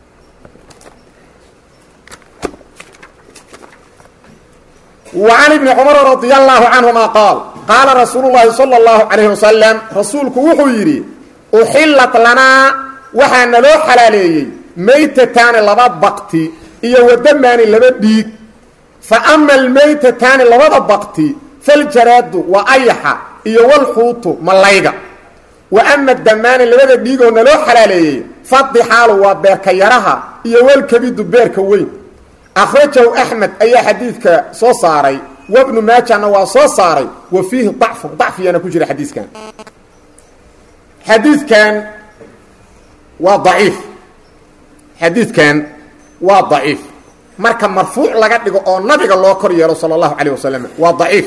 وعن بن cمر رضي الله عنهma qاaل qاala رasuuل اللahi صلى الله عليه وسلم rasuulku wuxuu yidhi uxilat lanaa waxaa naloo xalaaleeyey maytataani laba bakti iyo wadamaani laba dhiig faama almaytataani labada bakti faljaraadu waa ayaxa iyo walxuutu malayga wa ama damaani labada dhiigoo naloo xalaaleeyey fadixaalu waa beerka yaraha iyo walkabidu beerka weyn akhrajahu axmed ayaa xadiidka soo saaray wabnu maajana waa soo saaray wa fiihi dacfu dacfiyana ku jira xadiiskan xadiidkan waa daciif xadiidkan waa daciif marka marfuuc laga dhigo oo nabiga loo kor yeelo sala allahu calayh wasalam waa daciif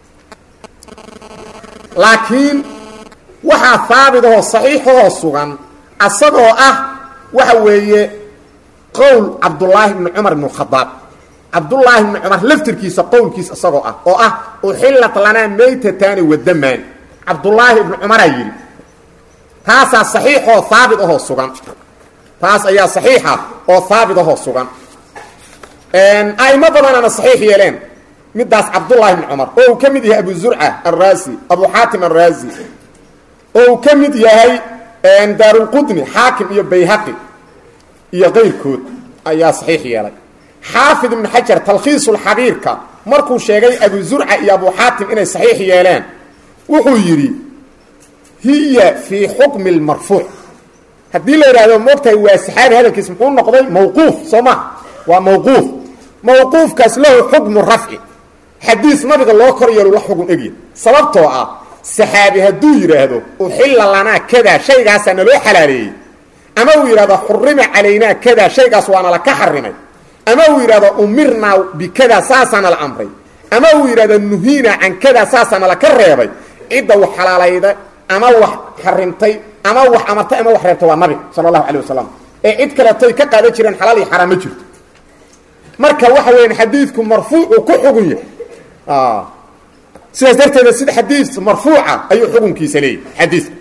laakiin waxaa haabitahoo saxiixahoo sugan asagoo ah waxa weeye qowl cabdullaahi bni cumar ibn khadaab cabdullaahi bni cumar laftirkiisa qowlkiis isagoo ah oo ah uxillat lanaa maytataani wadamaan cabdullaahi ibni cumaraa yidhi taasaa saxiixoo haabit ahoo sugan taas ayaa saxiixa oo haabit ahoo sugan a'imo badanaana saxiix yeeleen midaas cabdullaahi bni cumar oo uu ka mid yahay abu zurca alraasi abu xaatim alraasi oo uu ka mid yahay daarulqudni xaakim iyo bayhaqi iyo qayrkood ayaa saxiix yeelay xaafid ibnu xajar talkhiisulxabiirka markuu sheegay abu zurca iyo abu xaatim inay saxiix yeeleen wuxuu yidhi hiya fii xukmi lmarfuuc haddii la yidhahdo moogtahay waa saxaabi hadalkiis muxuu noqday mawquuf soo ma waa mawquuf mawquufkaas lahu xukmu rafci xadiis nabiga loo kor yeelo la xugun egya sababtoo ah saxaabi hadduu yidhaahdo uxilla lanaa kadaa shaygaasaa naloo xalaaleeyey ama uu yidhahdo xurima calaynaa kadaa shaygaas waana la ka xarimay ama uu yidhahdo umirnaa bikadaa saasaana la amray ama uu yidhahdo nuhiinaa can kadaa saasaana la ka reebay cidda wax xalaalayda ama wax xarimtay ama wax amartay ama wax reebtay waa nabiga sala allahu calay wasalam ee cid kaletoy ka qaadan jireen xalaal iyo xaraam ma jirto marka waxa weeyaan xadiidku marfuucuu ku xugun yahay sidaas darteeda sida xadiis marfuuca ayuu xukunkiisa leeyahy xadiidka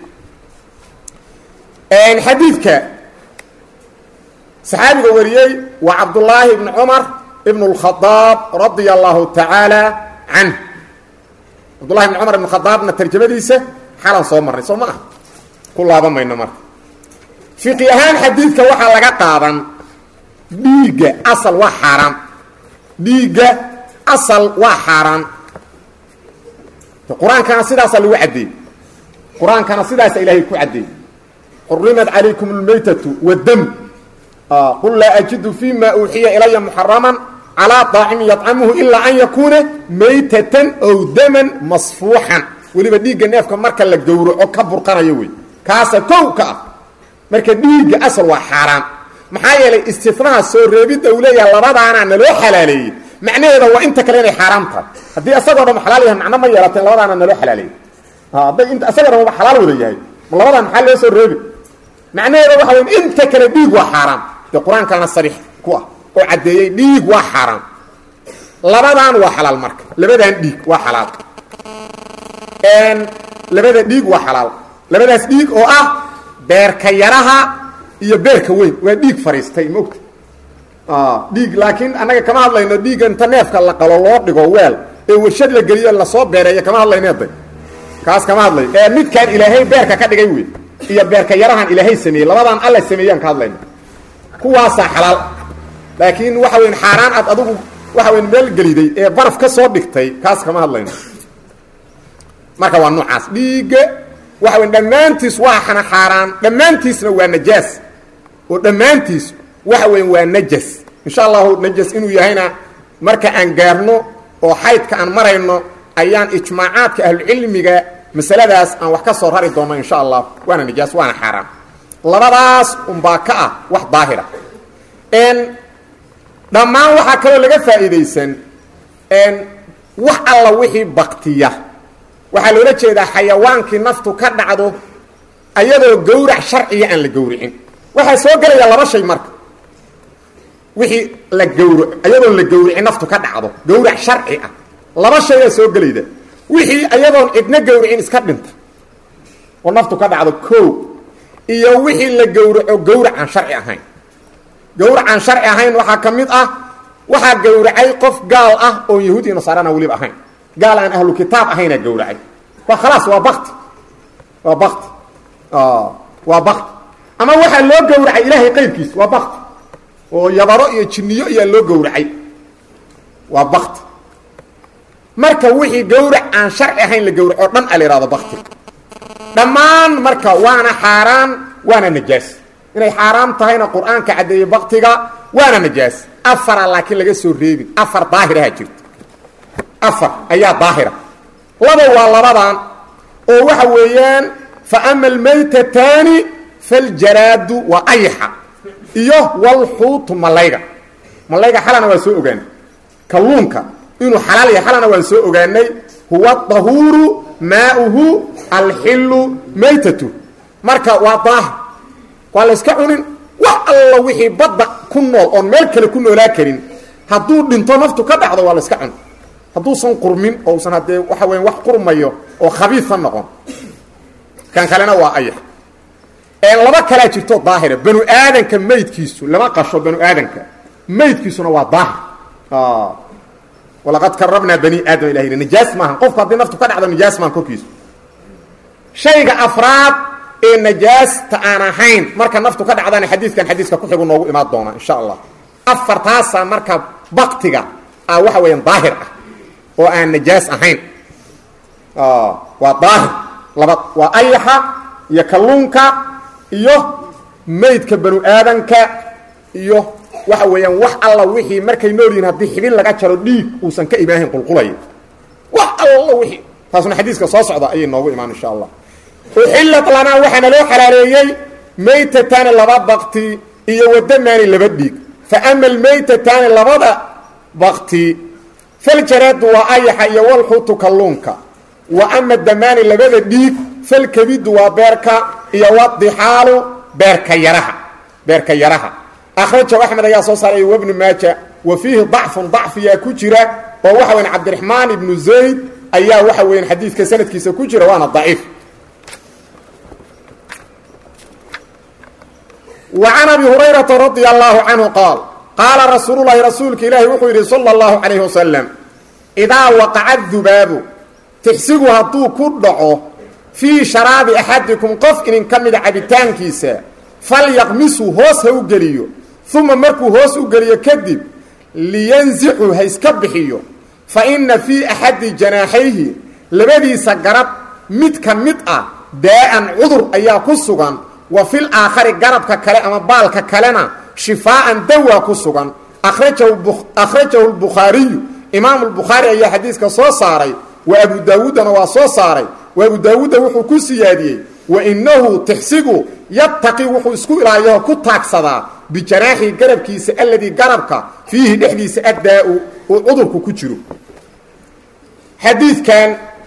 xadiidka saxaabiga wariyey waa cabdullaahi ibni cumar ibn اlkhadaab radia allahu tacaala canh cabdullahi ibni cumar ibn khadaabna tarjamadiisa xalan soo marnay soo ma ah ku laaban mayno marka fiqi ahaan xadiidka waxaa laga qaadan dhiigga asal waa xaaraan dhiigga asal waa xaaraan qur-aankana sidaasaa lagu caddeeyey qur-aankana sidaasa ilaahay ku caddeeyey xurimat calaykum اlmaytatu wاdam qul laa ajidu fi ma uuxiya ilaya muxaraman calىa طaacimin yطcamuhu ilaa an yakuuna maytatan ow daman masfuuxan weliba dhiigga neefka marka la gowraco ka burqanayo wey kaasa kow ka ah marka dhiigga asal waa xaaraan maxaa yeelay istinaha soo reebidda uu leeyaha labadaanaa naloo xalaaleeyey macnaheeda waa inta kale inay xaaraam tahay haddii asagoo dhan xalaal yahay macno ma yeelateen labadaana naloo xalaaleeyey hadday int asagoo dhan waba xalaal wada yahay labadaan maxaa loo soo reebi macnaheeda waxa wey inta kale dhiig waa xaaraam dee qur-aankaana sariix ku ah oo caddeeyey dhiig waa xaaraam labadaan waa xalaal marka labadaan dhiig waa xalaal labada dhiig waa xalaal labadaas dhiig oo ah beerka yaraha iyo beerka weyn waa dhiig fariistay maogta dhiig laakiin annaga kama hadlayno dhiigga inta neefka la qalo loo dhigo weel ee warshad la geliyo lasoo beereeyo kama hadlayneeday kaas kama hadlayo ee midkaan ilaahay beerka ka dhigay wey iyo beerka yarahan ilaahay sameeyey labadaan alla sameeyaan ka hadlayno kuwaasaa xalaal laakiin waxa weyn xaaraan aad adugu waxa weyn meel geliday ee baraf ka soo dhigtay kaas kama hadlayno marka waa noocaas dhiigga waxa weyn dhammaantiis waa xana xaaraan dhammaantiisna waa najaas oo dhammaantiis waxa weyn waa najas insha allahu najas inuu yahayna marka aan gaarno oo xaydka aan marayno ayaan ijmaacaadka ahlucilmiga masaladaas aan wax ka soo rari doonno insha allah waana najaas waana xaaraan labadaas unbaa ka ah wax daahira dhammaan waxaa kaloo laga faa'iidaysan wax alla wixii baktiya waxaa loola jeedaa xayawaankii naftu ka dhacdo ayadoo gowrac sharciya aan la gowricin waxaa soo gelaya laba shay marka wixii la gawro ayadoon la gawricin naftu ka dhacdo gawrac sharci ah laba shayaa soo gelayda wixii ayadoon cidna gawricin iska dhinta oo naftu ka dhacdo ko iyo wixii la gawraco gawrac aan sharci ahayn gawrac aan sharci ahayn waxaa ka mid ah waxaa gawracay qof gaal ah oon yahuud iyo nasaarana weliba ahayn gaal aan ahlu kitaab ahaynaa gawracay waa khalaas waa bakti waa bakti waa bakti ama waxaa loo gawracay ilaahay qayrkiis waa bakti oo yabaro iyo jinniyo iyaa loo gawracay waa bakti marka wixii gawrac aan sharci ahayn la gawraco dhan a la ihahdo bakti dhammaan marka waana xaaraan waana najaas inay xaaraam tahayna qur-aanka caddeeyey baktiga waana najaas afara laakiin laga soo reebin afar daahiraha jirta afar ayaa daahira laba waa labadan oo waxa weeyaan fa ama almaytataani faljaraadu waa ayaxa iyo walxuutu malayga malayga xalana waan soo ogaanay kalluunka inuu xalaal yahay xalana waan soo ogaanay huwa dahuuru maauhu alxilu maytatu marka waa daahir waa la yska cunin wax alla wixii badda ku nool oon meel kale ku noolaa karin hadduu dhinto naftu ka dhacdo waa la yska cun hadduusan qurmin oo usan haddee waxa weya wax qurmayo oo khabiisa noqon kan kalena waa ayax laba kalaa jirto daahira banu aadanka maydkiisu lama qasho banu aadanka maydkiisuna waa daahir walaqad karabnaa bani aadam ilah yidhi nijaas maahan qofku haddii naftu ka dhacdo nijaas maahan korkiisu shayga afraad ee najaasta aan ahayn marka naftu ka dhacdana xadiidkan xadiiska kuxigu noogu imaan doona insha allah afartaasaa marka baktiga ah waxa weeyaan daahir ah oo aan najaas ahayn waa daahir laba waa ayaxa iyo kalluunka iyo maydka banu aadanka iyo waxa weeyaan wax alla wixii markay nool yihin haddii xibin laga jaro dhiig uusan ka imaahin qulqulaya wax alla wixii taasuna xadiiska soo socda ayay noogu imaan insha allah uxillat lanaa waxaana loo xalaareeyey maytataani laba bakti iyo wadamaani laba dhiig fa ama almaytataani labada bakti faljaraadu waa ayaxa iyo walxuutu kalluunka wa ama damaani labada dhiig falkabidu waa beerka iyo wadixaalu beerka yaraha beerka yaraha akhrajahu axmed ayaa soo saaray wabnu maaja wa fiihi dacfun dacfiyaa ku jira oo waxa weyan cabdiraxmaan ibnu zayd ayaa waxa weyan xadiidka sanadkiisa ku jira waana daciif wa can abi hurayrata radia allahu canhu qaal qaala rasuululahi rasuulka ilaahi wuxuu yidhi sala allahu calayhi wasalam idaa waqaca dubaabu tixsigu hadduu ku dhaco fii sharaabi axadikum qof inin ka mida cabitaankiisa falyaqmisuu hoos ha u geliyo uma markuu hoos u geliyo kadib liyansicu ha iska bixiyo fa inna fii axadi janaaxayhi labadiisa garab mid ka mid ah daa-an cudur ayaa ku sugan wa fil aakhari garabka kale ama baalka kalena shifaa'an dawaa ku sugan akhrajahu lbukhaariyu imaamu lbukhaari ayaa xadiiska soo saaray wa abu daawuuddana waa soo saaray wa abu daawuudda wuxuu ku siyaadiyey wa innahu tixsigu yabtaqi wuxuu isku ilaayaho ku taagsadaa bijanaaxii garabkiisa alladii garabka fiihi dhexdiisa addaa-u uu cudurku ku jiro xadiidkan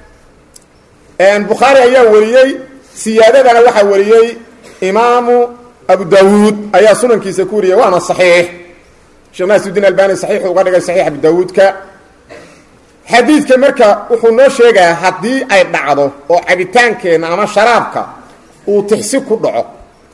bukhaari ayaa wariyey siyaadadana waxaa wariyey imaamu abu daawuud ayaa sunankiisa ku wariyey waana saxiix sheekh naasiudiin albani saxiixu uga dhigay saxiix abu daawuudka xadiidka marka wuxuu noo sheegayaa haddii ay dhacdo oo cabitaankeenna ama sharaabka uu tixsi ku dhaco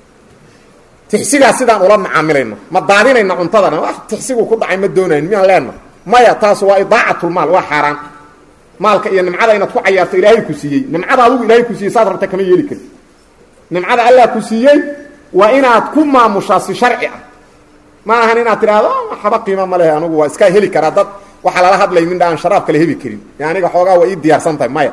tixsigaa sidaan ula macaamilayno ma daadinayna cuntadana wax tixsigu ku dhacay ma doonayn miyaan leenna maya taas waa idaacatlmaal waa xaaraan maalka iyo nimcada inaad ku cayaarto ilaahay ku siiyey nimcada adugu ilaahay ku siiyey saad rabta kama yeeli karti nimcada allah ku siiyey waa inaad ku maamushaa si sharci ah ma ahan inaad tidhaahdo waxba qiima ma lehe anugu waa iska heli karaa dad waxaa lala hadlay mindha aan sharaab kale hebi karin e aniga xoogaa waa ii diyaarsan tahay maya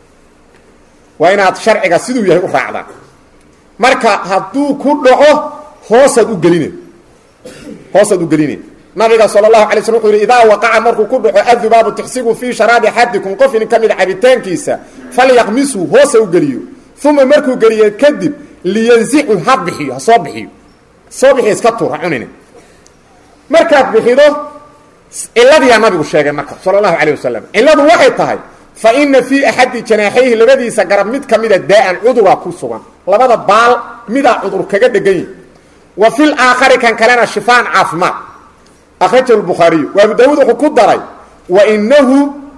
waa inaad sharciga siduu yahay u raacdaa marka hadduu ku dhaco hoosaad u geline hoosaad u geline nabiga sal اlahu alay slm wuxuu yidhi idaa waqaca markuu ku dhaco adubaabu tixsigu fii sharaabi axadikum qof inin ka mida cabitaankiisa falyaqmisuu hoosa u geliyo uma markuu geliyo kadib liyanzicu ha bixiyo ha soo bixiyo soo bixiyo iska tuur ha cunine markaad bixido ciladiyaa nabigu sheegay marka sal اlahu alيه wasalam ciladu waxay tahay fa ina fii axadi janaaxayhi labadiisa garab mid ka mida daa-an cuduraa ku sugan labada baal midaa cudur kaga dhegan yihi wa fi laakhari kan kalena shifaan caafimaad akhrajahu lbukhaariyu wa abu daawuud wuxuu ku daray wa inahu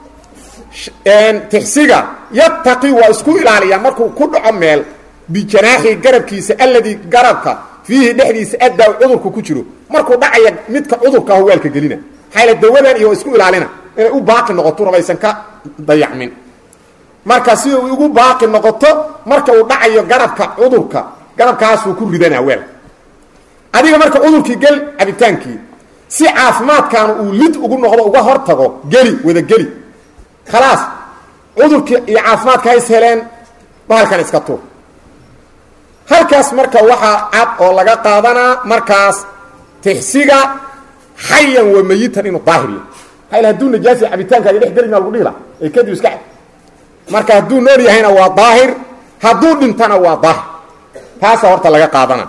tixsiga yabtaqi waa isku ilaaliyaa markuu ku dhaco meel bijanaaxi garabkiisa alladii garabka fiihi dhexdiisa addaa cudurku ku jiro markuu dhacaya midka cudurka ah waalka gelina maxaa dawadan iyo isku ilaalina inay u baaqi noqoto rabaysan ka dayacmin marka si uu ugu baaqi noqoto marka uu dhacayo garabka cudurka garabkaasuu ku ridanaa weel adiga marka cudurkii gel cabitaankii si caafimaadkaanu uu lid ugu noqdo uga hor tago geli wada geli khalaas cudurkii iyo caafimaadka hays heleen bahalkan iska tuur halkaas marka waxaa cad oo laga qaadanaa markaas tixsiga xayan wa mayitan inuu daahir yahay hayl hadduu najaasi cabitaankaaga dhex gelina lagu dhihi laha ee kadib iska cab marka hadduu nool yahayna waa daahir hadduu dhintana waa daahir taasaa horta laga qaadana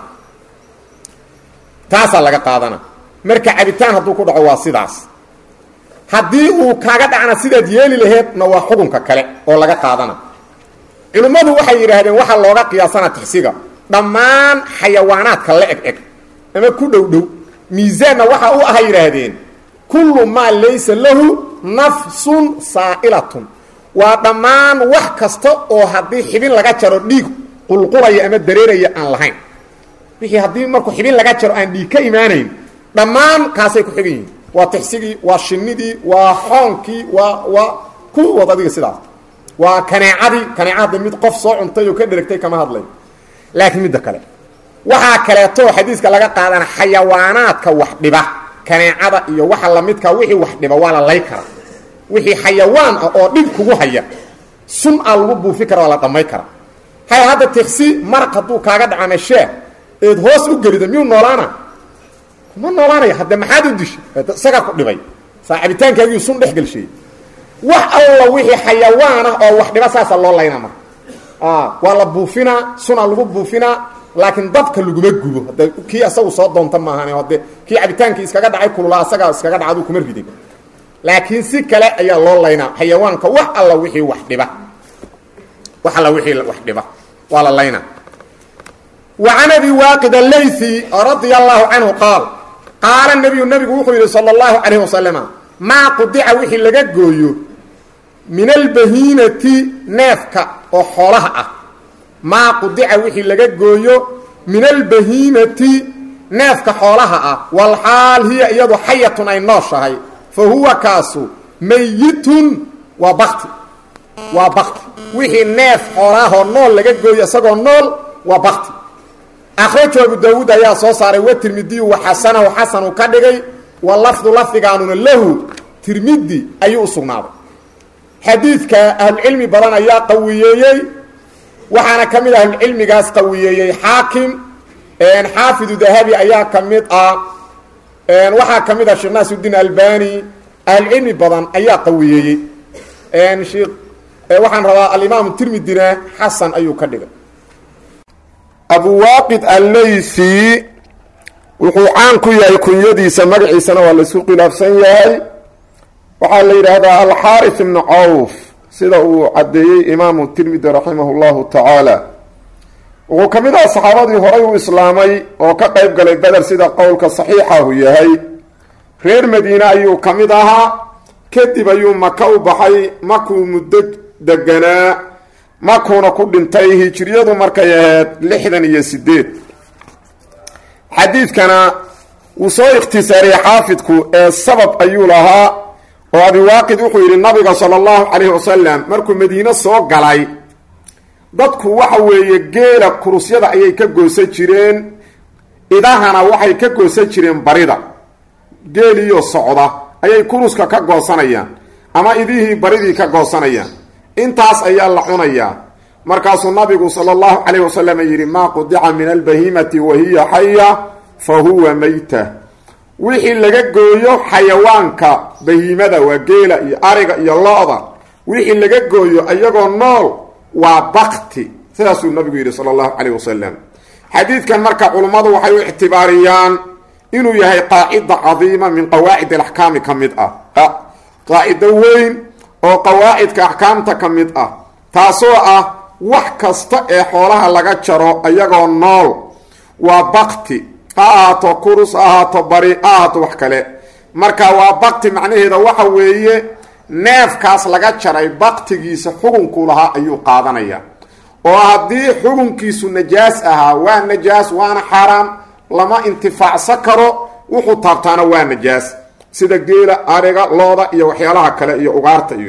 taasaa laga qaadana marka cabitaan hadduu ku dhaco waa sidaas haddii uu kaaga dhacna sidaad yeeli laheedna waa xukunka kale oo laga qaadana culimmadu waxay yidhaahdeen waxaa looga qiyaasana tixsiga dhammaan xayawaanaadka la eg eg ama ku dhow dhow miisaanna waxa u aha yidhaahdeen kullu maa laysa lahu nafsun saa'ilatun waa dhammaan wax kasta oo haddii xibin laga jaro dhiig qulqulaya ama dareeraya aan lahayn wixii haddii markuu xibin laga jaro aan dhiig ka imaanayn dhammaan kaasay ku xigan yihiin waa tixsigii waa shinidii waa xoonkii waa waa ku wad adiga sidaas waa kaneecadii kaneecada mid qof soo cuntay oo ka dheragtay kama hadlay laakiin midda kale waxaa kaleeto xadiiska laga qaadana xayawaanaadka wax dhiba kaneecada iyo waxa lamidka wixii wax dhiba waa la lay kara wixii xayawaan ah oo dhib kugu haya sun a lagu buufi kara waa la dhamay kara hay hadda tiksi maraq hadduu kaaga dhacama sheeh eed hoos u gelida miyuu noolaana ma noolaanaya hadde maxaad u dishay isagaa ku dhibay saa cabitaankaagiiu sun dhex gelshay wax alla wixii xayawaan ah oo wax dhiba saasa loo layna marka waa la buufinaa sunaa lagu buufinaa laakiin dabka laguma gubo hade kii asagu soo doonta maahan hade kii cabitaankii iskaga dhacay kululaa asagaa iskaga dhacdu kuma ridin laakiin si kale ayaa loo laynaa xayawaanka wax alla wixii wax dhiba wax alla wixii wax dhiba waa la laynaa wa can abi waaqid allaythi radia allahu canhu qaal qaala nabiyu nabigu wuxuu yidhi sala allahu calayh wasalama maa qudica wixii laga gooyo min albahiinati neefka oo xoolaha ah maa qudica wixii laga gooyo min albahiinati neefka xoolaha ah walxaal hiya iyadu xayatun ay nooshahay fa huwa kaasu mayitun waa bakti waa bakti wixii neef xoolaahoo nool laga gooyo isagoo nool waa bakti akhrajo abu daawuud ayaa soo saaray wa tirmidiyu wa xasanahu xasanu ka dhigay wa lafdu lafdigaanuna lahu tirmidi ayuu u sugnaaday xadiidka ahlucilmi badan ayaa qawiyeeyey waxaana ka mid ahlucilmigaas qawiyeeyey xaakim xaafidu dahabi ayaa ka mid ah waxaa ka mid ah sheekh naasuddiin albani ahlucilmi badan ayaa qawiyeeyey shekh waxaan rabaa alimaamu tirmidina xasan ayuu ka dhigay abuwaaqid allaysi wuxuu caan ku yahay kunyadiisa magaciisana waa laisku khilaafsan yahay waxaa la yidhaahdaa alxaarif ibnu cawf sida uu caddeeyey imaamu tirmidi raximah llahu tacaala wuxuu ka mid aha saxaabadii horay u islaamay oo ka qayb galay beder sida qowlka saxiixahu yahay reer madiine ayuu ka mid ahaa kadib ayuu maka u baxay makuu muddo deganaa makuuna ku dhintay hijiriyadu markay ahayd lixdan iyo sideed xadiidkana wuu soo ikhtisaariyey xaafidku ee sabab ayuu lahaa oo abiwaaqid wuxuu yidhi nabiga sala allahu calayhi wasalam markuu madiine soo galay dadku waxa weeye geela kurusyada ayay ka goosan jireen idahana waxay ka goosan jireen barida geeliyo socda ayay kuruska ka goosanayaan ama idihii baridii ka goosanayaan intaas ayaa la cunayaa markaasuu nabigu sala allahu calayh wasalam yidhi maa qudica min albahimati wa hiya xaya fa huwa mayta wixii laga gooyo xayawaanka bahiimada waa geela iyo ariga iyo lo-da wixii laga gooyo iyagoo nool waa bakti sidaasuu nabigu yidhi sala allahu calayh wasalam xadiidkan marka culummadu waxay u ictibaariyaan inuu yahay qaacida cadiima min qawaacid alaxkaami ka mid ah qaacido weyn oo qawaacidka axkaamta ka mid ah taasoo ah wax kasta ee xoolaha laga jaro iyagoo nool waa bakti ha ahaato kurus ha ahaato bari ha ahaato wax kale marka waa bakti macnaheeda waxa weeye neefkaas laga jaray baktigiisa xukunkuu lahaa ayuu qaadanaya oo haddii xukunkiisu najaas ahaa waa najaas waana xaaraam lama intifaacsan karo wuxuu taabtaana waa najaas sida geela ariga looda iyo waxyaalaha kale iyo ugaarta iyo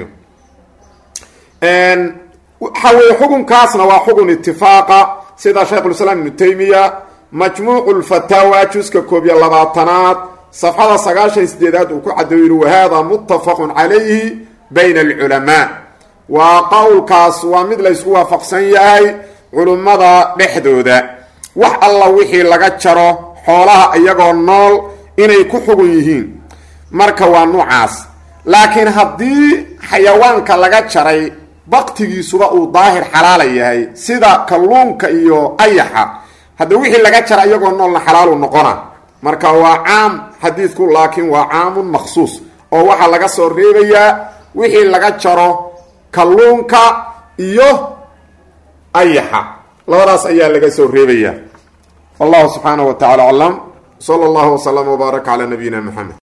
waxa weye xukunkaasna waa xukun itifaaqa sida shaykhulislaam ibnu taymiya majmuucu lfataawa juska koob iyo labaatanaad safxada sagaashan sideedaad uu ku cadeeyo yihi wahada muttafaqun calayhi bayna alculamaa waa qowlkaas waa mid la ysku waafaqsan yahay culummada dhexdooda wax alla wixii laga jaro xoolaha iyagoo nool inay ku xugun yihiin marka waa nuucaas laakiin haddii xayawaanka laga jaray baktigiisuba uu daahir xalaala yahay sida kalluunka iyo ayaxa hadda wixii laga jara iyagoo noolna xalaalu noqona marka waa caam xadiidku laakiin waa caamun makhsuus oo waxaa laga soo reebayaa wixii laga jaro kalluunka iyo ayaxa labadaas ayaa laga soo reebayaa wallahu subxaanaه wa tacala aclam slى اllah وslm وbaarك calى nabiyina mxamed